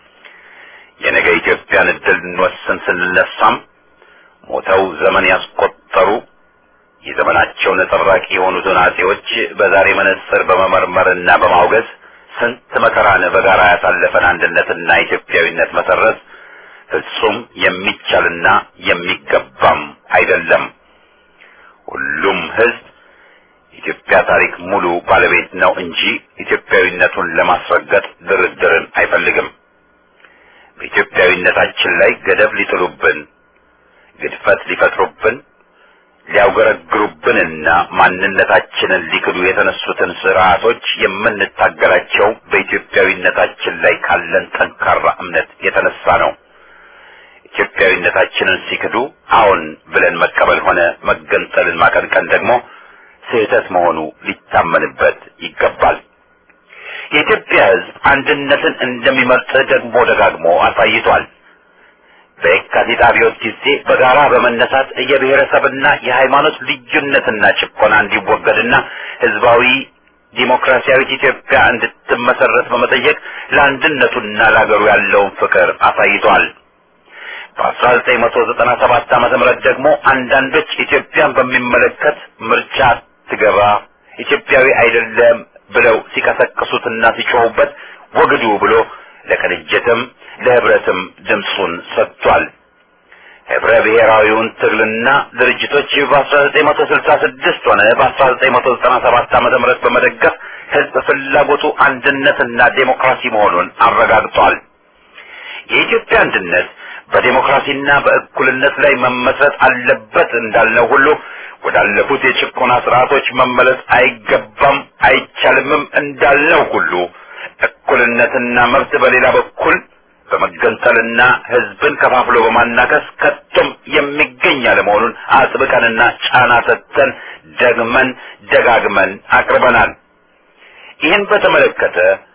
የነገ ኢትዮጵያን እድል እንወስን ስንነሳም ሞተው ዘመን ያስቆጠሩ የዘመናቸው ነጸብራቂ የሆኑትን አጼዎች በዛሬ መነጽር በመመርመርና በማውገዝ ስንት መከራን በጋራ ያሳለፈን አንድነትና ኢትዮጵያዊነት መሰረት ፍጹም የሚቻልና የሚገባም አይደለም። ሁሉም ህዝብ ኢትዮጵያ ታሪክ ሙሉ ባለቤት ነው እንጂ ኢትዮጵያዊነቱን ለማስረገጥ ድርድርን አይፈልግም። በኢትዮጵያዊነታችን ላይ ገደብ ሊጥሉብን፣ ግድፈት ሊፈጥሩብን፣ ሊያውገረግሩብንና ማንነታችንን ሊክዱ የተነሱትን ስርዓቶች የምንታገላቸው በኢትዮጵያዊነታችን ላይ ካለን ጠንካራ እምነት የተነሳ ነው። ኢትዮጵያዊነታችንን ሲክዱ አዎን ብለን መቀበል ሆነ መገንጠልን ማቀንቀን ደግሞ ስህተት መሆኑ ሊታመንበት ይገባል። የኢትዮጵያ ሕዝብ አንድነትን እንደሚመርጥ ደግሞ ደጋግሞ አሳይቷል። በየካቲት አብዮት ጊዜ በጋራ በመነሳት የብሔረሰብና የሃይማኖት ልዩነትና ጭቆና እንዲወገድና ህዝባዊ ዲሞክራሲያዊት ኢትዮጵያ እንድትመሰረት በመጠየቅ ለአንድነቱና ለአገሩ ያለውን ፍቅር አሳይቷል። በ1997 ዓመተ ምህረት ደግሞ አንዳንዶች ኢትዮጵያን በሚመለከት ምርጫ ትገባ ኢትዮጵያዊ አይደለም ብለው ሲቀሰቅሱትና ሲጮሁበት ወግዱ ብሎ ለቅንጅትም ለህብረትም ድምፁን ሰጥቷል። ህብረ ብሔራዊውን ትግልና ድርጅቶች በ1966 ሆነ በ1997 ዓመተ ምህረት በመደገፍ ህዝብ ፍላጎቱ አንድነትና ዴሞክራሲ መሆኑን አረጋግጧል። የኢትዮጵያ አንድነት በዴሞክራሲና በእኩልነት ላይ መመስረት አለበት እንዳልነው ሁሉ ወዳለፉት የጭቆና ስርዓቶች መመለስ አይገባም አይቻልምም እንዳልነው ሁሉ እኩልነትና መብት በሌላ በኩል በመገንጠልና ህዝብን ከፋፍሎ በማናከስ ከቶም የሚገኝ አለመሆኑን አጥብቀንና ጫና ሰጥተን ደግመን ደጋግመን አቅርበናል። ይህን በተመለከተ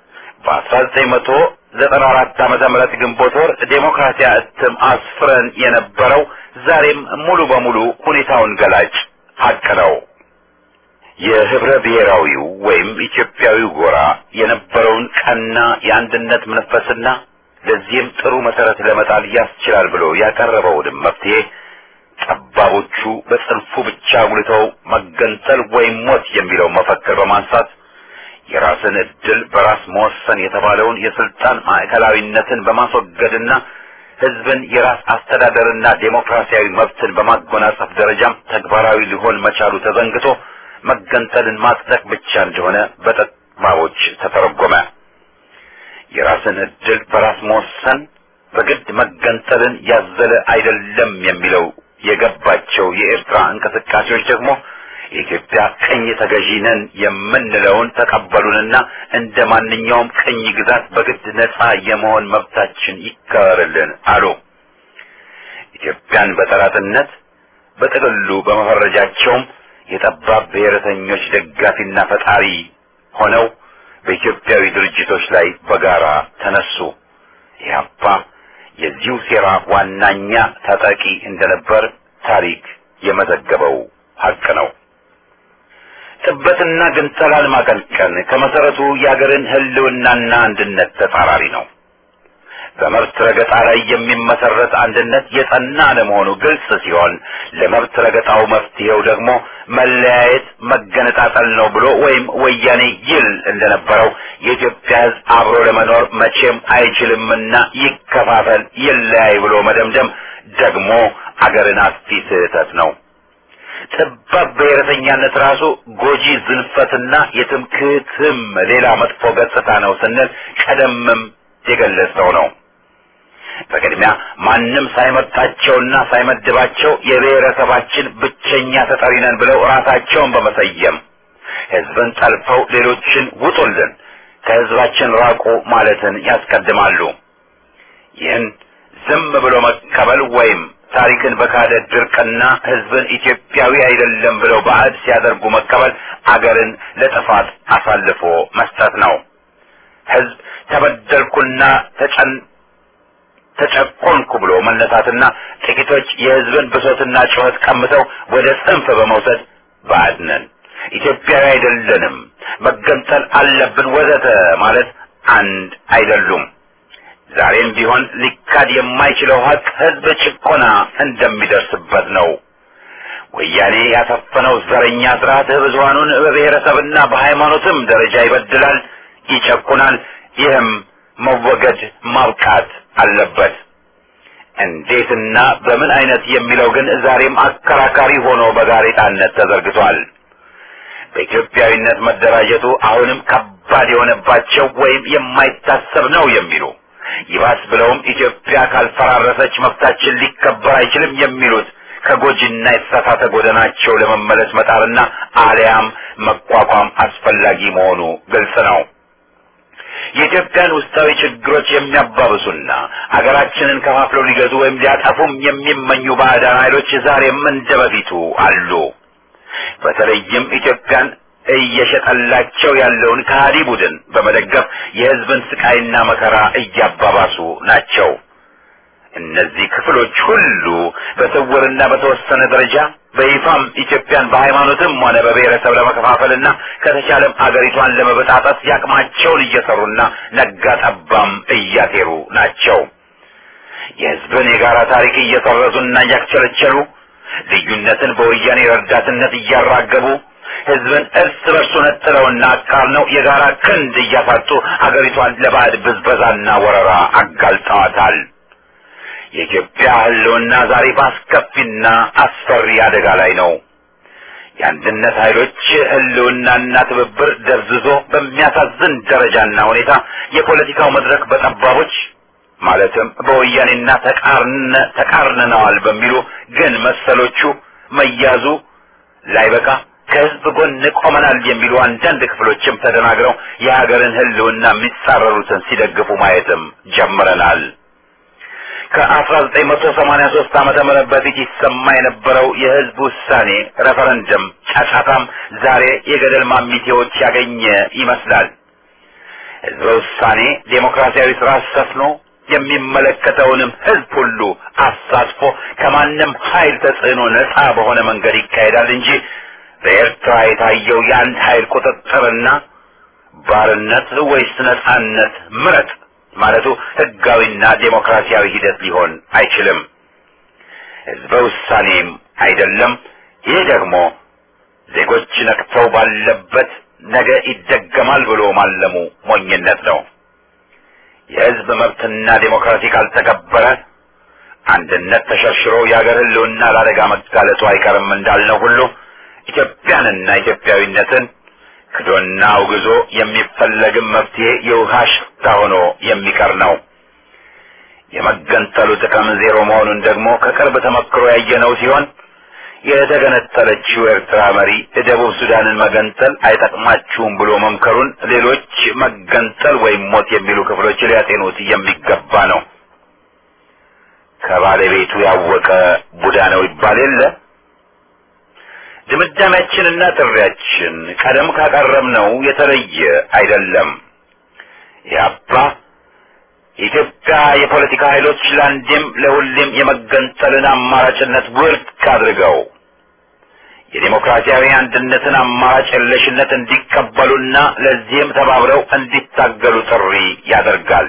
በ1994 ዓመተ ምህረት ግንቦት ወር ዴሞክራሲያ እትም አስፍረን የነበረው ዛሬም ሙሉ በሙሉ ሁኔታውን ገላጭ ሀቅ ነው። የህብረ ብሔራዊው ወይም ኢትዮጵያዊው ጎራ የነበረውን ቀና የአንድነት መንፈስና ለዚህም ጥሩ መሰረት ለመጣል ያስችላል ብሎ ያቀረበውንም መፍትሄ ጠባቦቹ በጽንፉ ብቻ አጉልተው መገንጠል ወይም ሞት የሚለው መፈክር በማንሳት የራስን እድል በራስ መወሰን የተባለውን የስልጣን ማዕከላዊነትን በማስወገድና ህዝብን የራስ አስተዳደርና ዴሞክራሲያዊ መብትን በማጎናጸፍ ደረጃም ተግባራዊ ሊሆን መቻሉ ተዘንግቶ መገንጠልን ማጽደቅ ብቻ እንደሆነ በጠባቦች ተተረጎመ። የራስን እድል በራስ መወሰን በግድ መገንጠልን ያዘለ አይደለም የሚለው የገባቸው የኤርትራ እንቅስቃሴዎች ደግሞ የኢትዮጵያ ቅኝ ተገዢ ነን የምንለውን ተቀበሉንና እንደ ማንኛውም ቅኝ ግዛት በግድ ነፃ የመሆን መብታችን ይከበርልን አሉ። ኢትዮጵያን በጠላትነት በጥቅሉ በመፈረጃቸውም የጠባብ ብሔረተኞች ደጋፊና ፈጣሪ ሆነው በኢትዮጵያዊ ድርጅቶች ላይ በጋራ ተነሱ። ኢህአፓ የዚሁ ሴራ ዋናኛ ታጣቂ እንደነበር ታሪክ የመዘገበው ሀቅ ነው። ጥበትና ግንጠላን ማቀንቀን ከመሰረቱ የአገርን ህልውናና አንድነት ተጻራሪ ነው። በመብት ረገጣ ላይ የሚመሰረት አንድነት የጸና ለመሆኑ ግልጽ ሲሆን ለመብት ረገጣው መፍትሄው ደግሞ መለያየት፣ መገነጣጠል ነው ብሎ ወይም ወያኔ ይል እንደነበረው የኢትዮጵያ ሕዝብ አብሮ ለመኖር መቼም አይችልምና ይከፋፈል፣ ይለያይ ብሎ መደምደም ደግሞ አገርን አጥፊ ስህተት ነው። ጠባብ ብሔረተኛነት ራሱ ጎጂ ዝንፈትና የትምክህትም ሌላ መጥፎ ገጽታ ነው ስንል ቀደምም የገለጸው ነው። በቅድሚያ ማንም ሳይመርጣቸውና ሳይመድባቸው የብሔረሰባችን ብቸኛ ተጠሪ ነን ብለው ራሳቸውን በመሰየም ህዝብን ጠልፈው ሌሎችን ውጡልን፣ ከህዝባችን ራቁ ማለትን ያስቀድማሉ። ይህን ዝም ብሎ መቀበል ወይም ታሪክን በካደ ድርቅና ህዝብን ኢትዮጵያዊ አይደለም ብለው ባዕድ ሲያደርጉ መቀበል አገርን ለጥፋት አሳልፎ መስጠት ነው። ህዝብ ተበደልኩና ተጨን ተጨቆንኩ ብሎ መነሳትና ጥቂቶች የህዝብን ብሶትና ጩኸት ቀምተው ወደ ጽንፍ በመውሰድ ባዕድ ነን፣ ኢትዮጵያዊ አይደለንም፣ መገንጠል አለብን ወዘተ ማለት አንድ አይደሉም። ዛሬም ቢሆን ሊካድ የማይችለው ሀቅ ህዝብ ጭቆና እንደሚደርስበት ነው። ወያኔ ያሰፈነው ዘረኛ ስርዓት ብዙሃኑን በብሔረሰብና በሃይማኖትም ደረጃ ይበድላል፣ ይጨቁናል። ይህም መወገድ ማብቃት አለበት። እንዴትና በምን አይነት የሚለው ግን ዛሬም አከራካሪ ሆኖ በጋሬጣነት ተዘርግቷል። በኢትዮጵያዊነት መደራጀቱ አሁንም ከባድ የሆነባቸው ወይም የማይታሰብ ነው የሚሉ ይባስ ብለውም ኢትዮጵያ ካልፈራረሰች መብታችን ሊከበር አይችልም የሚሉት ከጎጂና የተሳሳተ ጎዳናቸው ለመመለስ መጣርና አሊያም መቋቋም አስፈላጊ መሆኑ ግልጽ ነው። የኢትዮጵያን ውስጣዊ ችግሮች የሚያባብሱና አገራችንን ከፋፍለው ሊገዙ ወይም ሊያጠፉም የሚመኙ ባዕዳን ኃይሎች ዛሬም እንደ በፊቱ አሉ። በተለይም ኢትዮጵያን እየሸጠላቸው ያለውን ከሃዲ ቡድን በመደገፍ የሕዝብን ስቃይና መከራ እያባባሱ ናቸው። እነዚህ ክፍሎች ሁሉ በስውርና በተወሰነ ደረጃ በይፋም ኢትዮጵያን በሃይማኖትም ሆነ በብሔረሰብ ለመከፋፈልና ከተቻለም አገሪቷን ለመበጣጠስ ያቅማቸውን እየሰሩና ነጋ ጠባም እያሴሩ ናቸው። የሕዝብን የጋራ ታሪክ እየሰረዙና እያክቸለቸሉ ልዩነትን በወያኔ ረዳትነት እያራገቡ ሕዝብን እርስ በርሱ ነጥለውና አቃርነው የጋራ ክንድ እያሳጡ አገሪቷን ለባዕድ ብዝበዛና ወረራ አጋልጠዋታል። የኢትዮጵያ ሕልውና ዛሬ በአስከፊና አስፈሪ አደጋ ላይ ነው። የአንድነት ኃይሎች ህልውናና ትብብር ደብዝዞ በሚያሳዝን ደረጃና ሁኔታ የፖለቲካው መድረክ በጠባቦች ማለትም በወያኔና ተቃርነ ተቃርነነዋል በሚሉ ግን መሰሎቹ መያዙ ላይበቃ ከህዝብ ጎን ቆመናል የሚሉ አንዳንድ ክፍሎችም ተደናግረው የሀገርን ህልውና የሚጻረሩትን ሲደግፉ ማየትም ጀምረናል። ከ1983 ዓመተ ምህረት በፊት ይሰማ የነበረው የህዝብ ውሳኔ ሬፈረንደም ጫጫታም ዛሬ የገደል ማሚቴዎች ያገኘ ይመስላል። ህዝበ ውሳኔ ዴሞክራሲያዊ ስርዓት ሰፍኖ የሚመለከተውንም ህዝብ ሁሉ አሳትፎ ከማንም ኃይል ተጽዕኖ ነፃ በሆነ መንገድ ይካሄዳል እንጂ በኤርትራ የታየው የአንድ ኃይል ቁጥጥርና ባርነት ወይስ ነፃነት ምረጥ ማለቱ ህጋዊና ዴሞክራሲያዊ ሂደት ሊሆን አይችልም። ህዝበ ውሳኔም አይደለም። ይህ ደግሞ ዜጎች ነቅተው ባለበት ነገ ይደገማል ብሎ ማለሙ ሞኝነት ነው። የህዝብ መብትና ዴሞክራሲ ካልተከበረ አንድነት ተሸርሽሮ የሀገር ህልውና ለአደጋ መጋለጡ አይቀርም እንዳልነው ሁሉ ኢትዮጵያንና ኢትዮጵያዊነትን ክዶና አውግዞ የሚፈለግም መፍትሄ የውሃ ሽታ ሆኖ የሚቀር ነው። የመገንጠሉ ጥቅም ዜሮ መሆኑን ደግሞ ከቅርብ ተመክሮ ያየነው ሲሆን የተገነጠለችው ኤርትራ መሪ ደቡብ ሱዳንን መገንጠል አይጠቅማችሁም ብሎ መምከሩን ሌሎች መገንጠል ወይም ሞት የሚሉ ክፍሎች ሊያጤኑት የሚገባ ነው። ከባለቤቱ ያወቀ ቡዳ ነው ይባል የለ። ድምዳሜያችንና ጥሪያችን ቀደም ካቀረብነው የተለየ አይደለም። ያባ የኢትዮጵያ የፖለቲካ ኃይሎች ለአንዴም ለሁሌም የመገንጠልን አማራጭነት ውድቅ አድርገው የዴሞክራሲያዊ አንድነትን አማራጭ የለሽነት እንዲቀበሉና ለዚህም ተባብረው እንዲታገሉ ጥሪ ያደርጋል።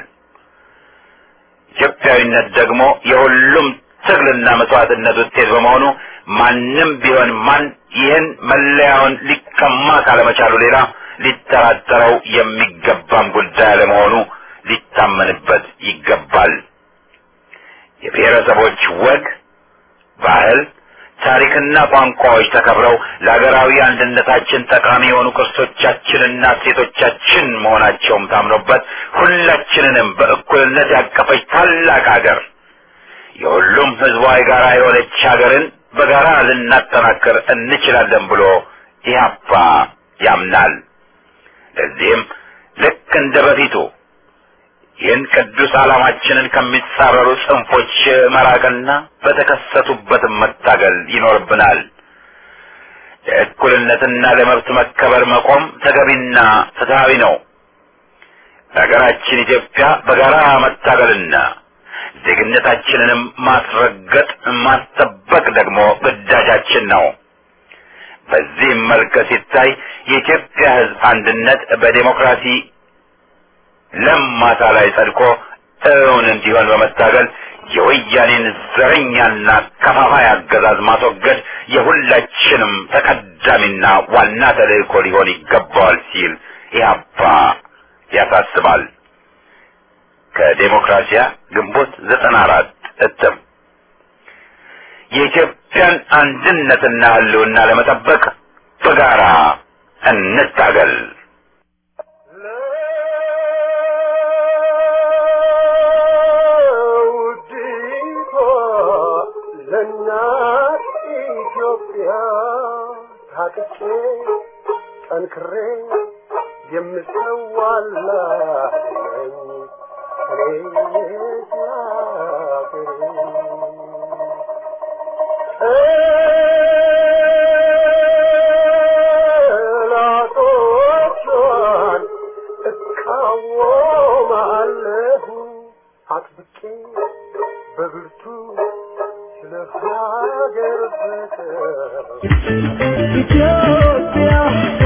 ኢትዮጵያዊነት ደግሞ የሁሉም ትግልና መስዋዕትነት ውጤት በመሆኑ ማንም ቢሆን ማን ይህን መለያውን ሊቀማ ካለመቻሉ ሌላ ሊጠራጠረው የሚገባም ጉዳይ አለመሆኑ ሊታመንበት ይገባል። የብሔረሰቦች ወግ፣ ባህል፣ ታሪክና ቋንቋዎች ተከብረው ለሀገራዊ አንድነታችን ጠቃሚ የሆኑ ቅርሶቻችንና እሴቶቻችን መሆናቸውም ታምኖበት ሁላችንንም በእኩልነት ያቀፈች ታላቅ ሀገር የሁሉም ሕዝቧ የጋራ የሆነች ሀገርን በጋራ ልናጠናክር እንችላለን ብሎ ኢህአፓ ያምናል። ለዚህም ልክ እንደ በፊቱ ይህን ቅዱስ ዓላማችንን ከሚጻረሩ ጽንፎች መራቅና በተከሰቱበትም መታገል ይኖርብናል። ለእኩልነትና ለመብት መከበር መቆም ተገቢና ፍትሐዊ ነው። ለሀገራችን ኢትዮጵያ በጋራ መታገልና ዜግነታችንንም ማስረገጥ ማስጠበቅ ደግሞ ግዳጃችን ነው። በዚህም መልክ ሲታይ የኢትዮጵያ ሕዝብ አንድነት በዴሞክራሲ ለም ማሳ ላይ ጸድቆ እውን እንዲሆን በመታገል የወያኔን ዘረኛና ከፋፋይ አገዛዝ ማስወገድ የሁላችንም ተቀዳሚና ዋና ተልእኮ ሊሆን ይገባዋል ሲል ኢህአፓ ያሳስባል። ከዴሞክራሲያ ግንቦት ዘጠና አራት እትም የኢትዮጵያን አንድነትና ህልውና ለመጠበቅ በጋራ እንታገል። ለውዲቷ ለእናት ኢትዮጵያ ታጥቄ ጠንክሬ የምሰዋላት ነኝ እኔ ጠላቶቿን እቃወማለሁ አጥብቄ በብርቱ ስለ ሀገር ፍቅር ኢትዮጵያ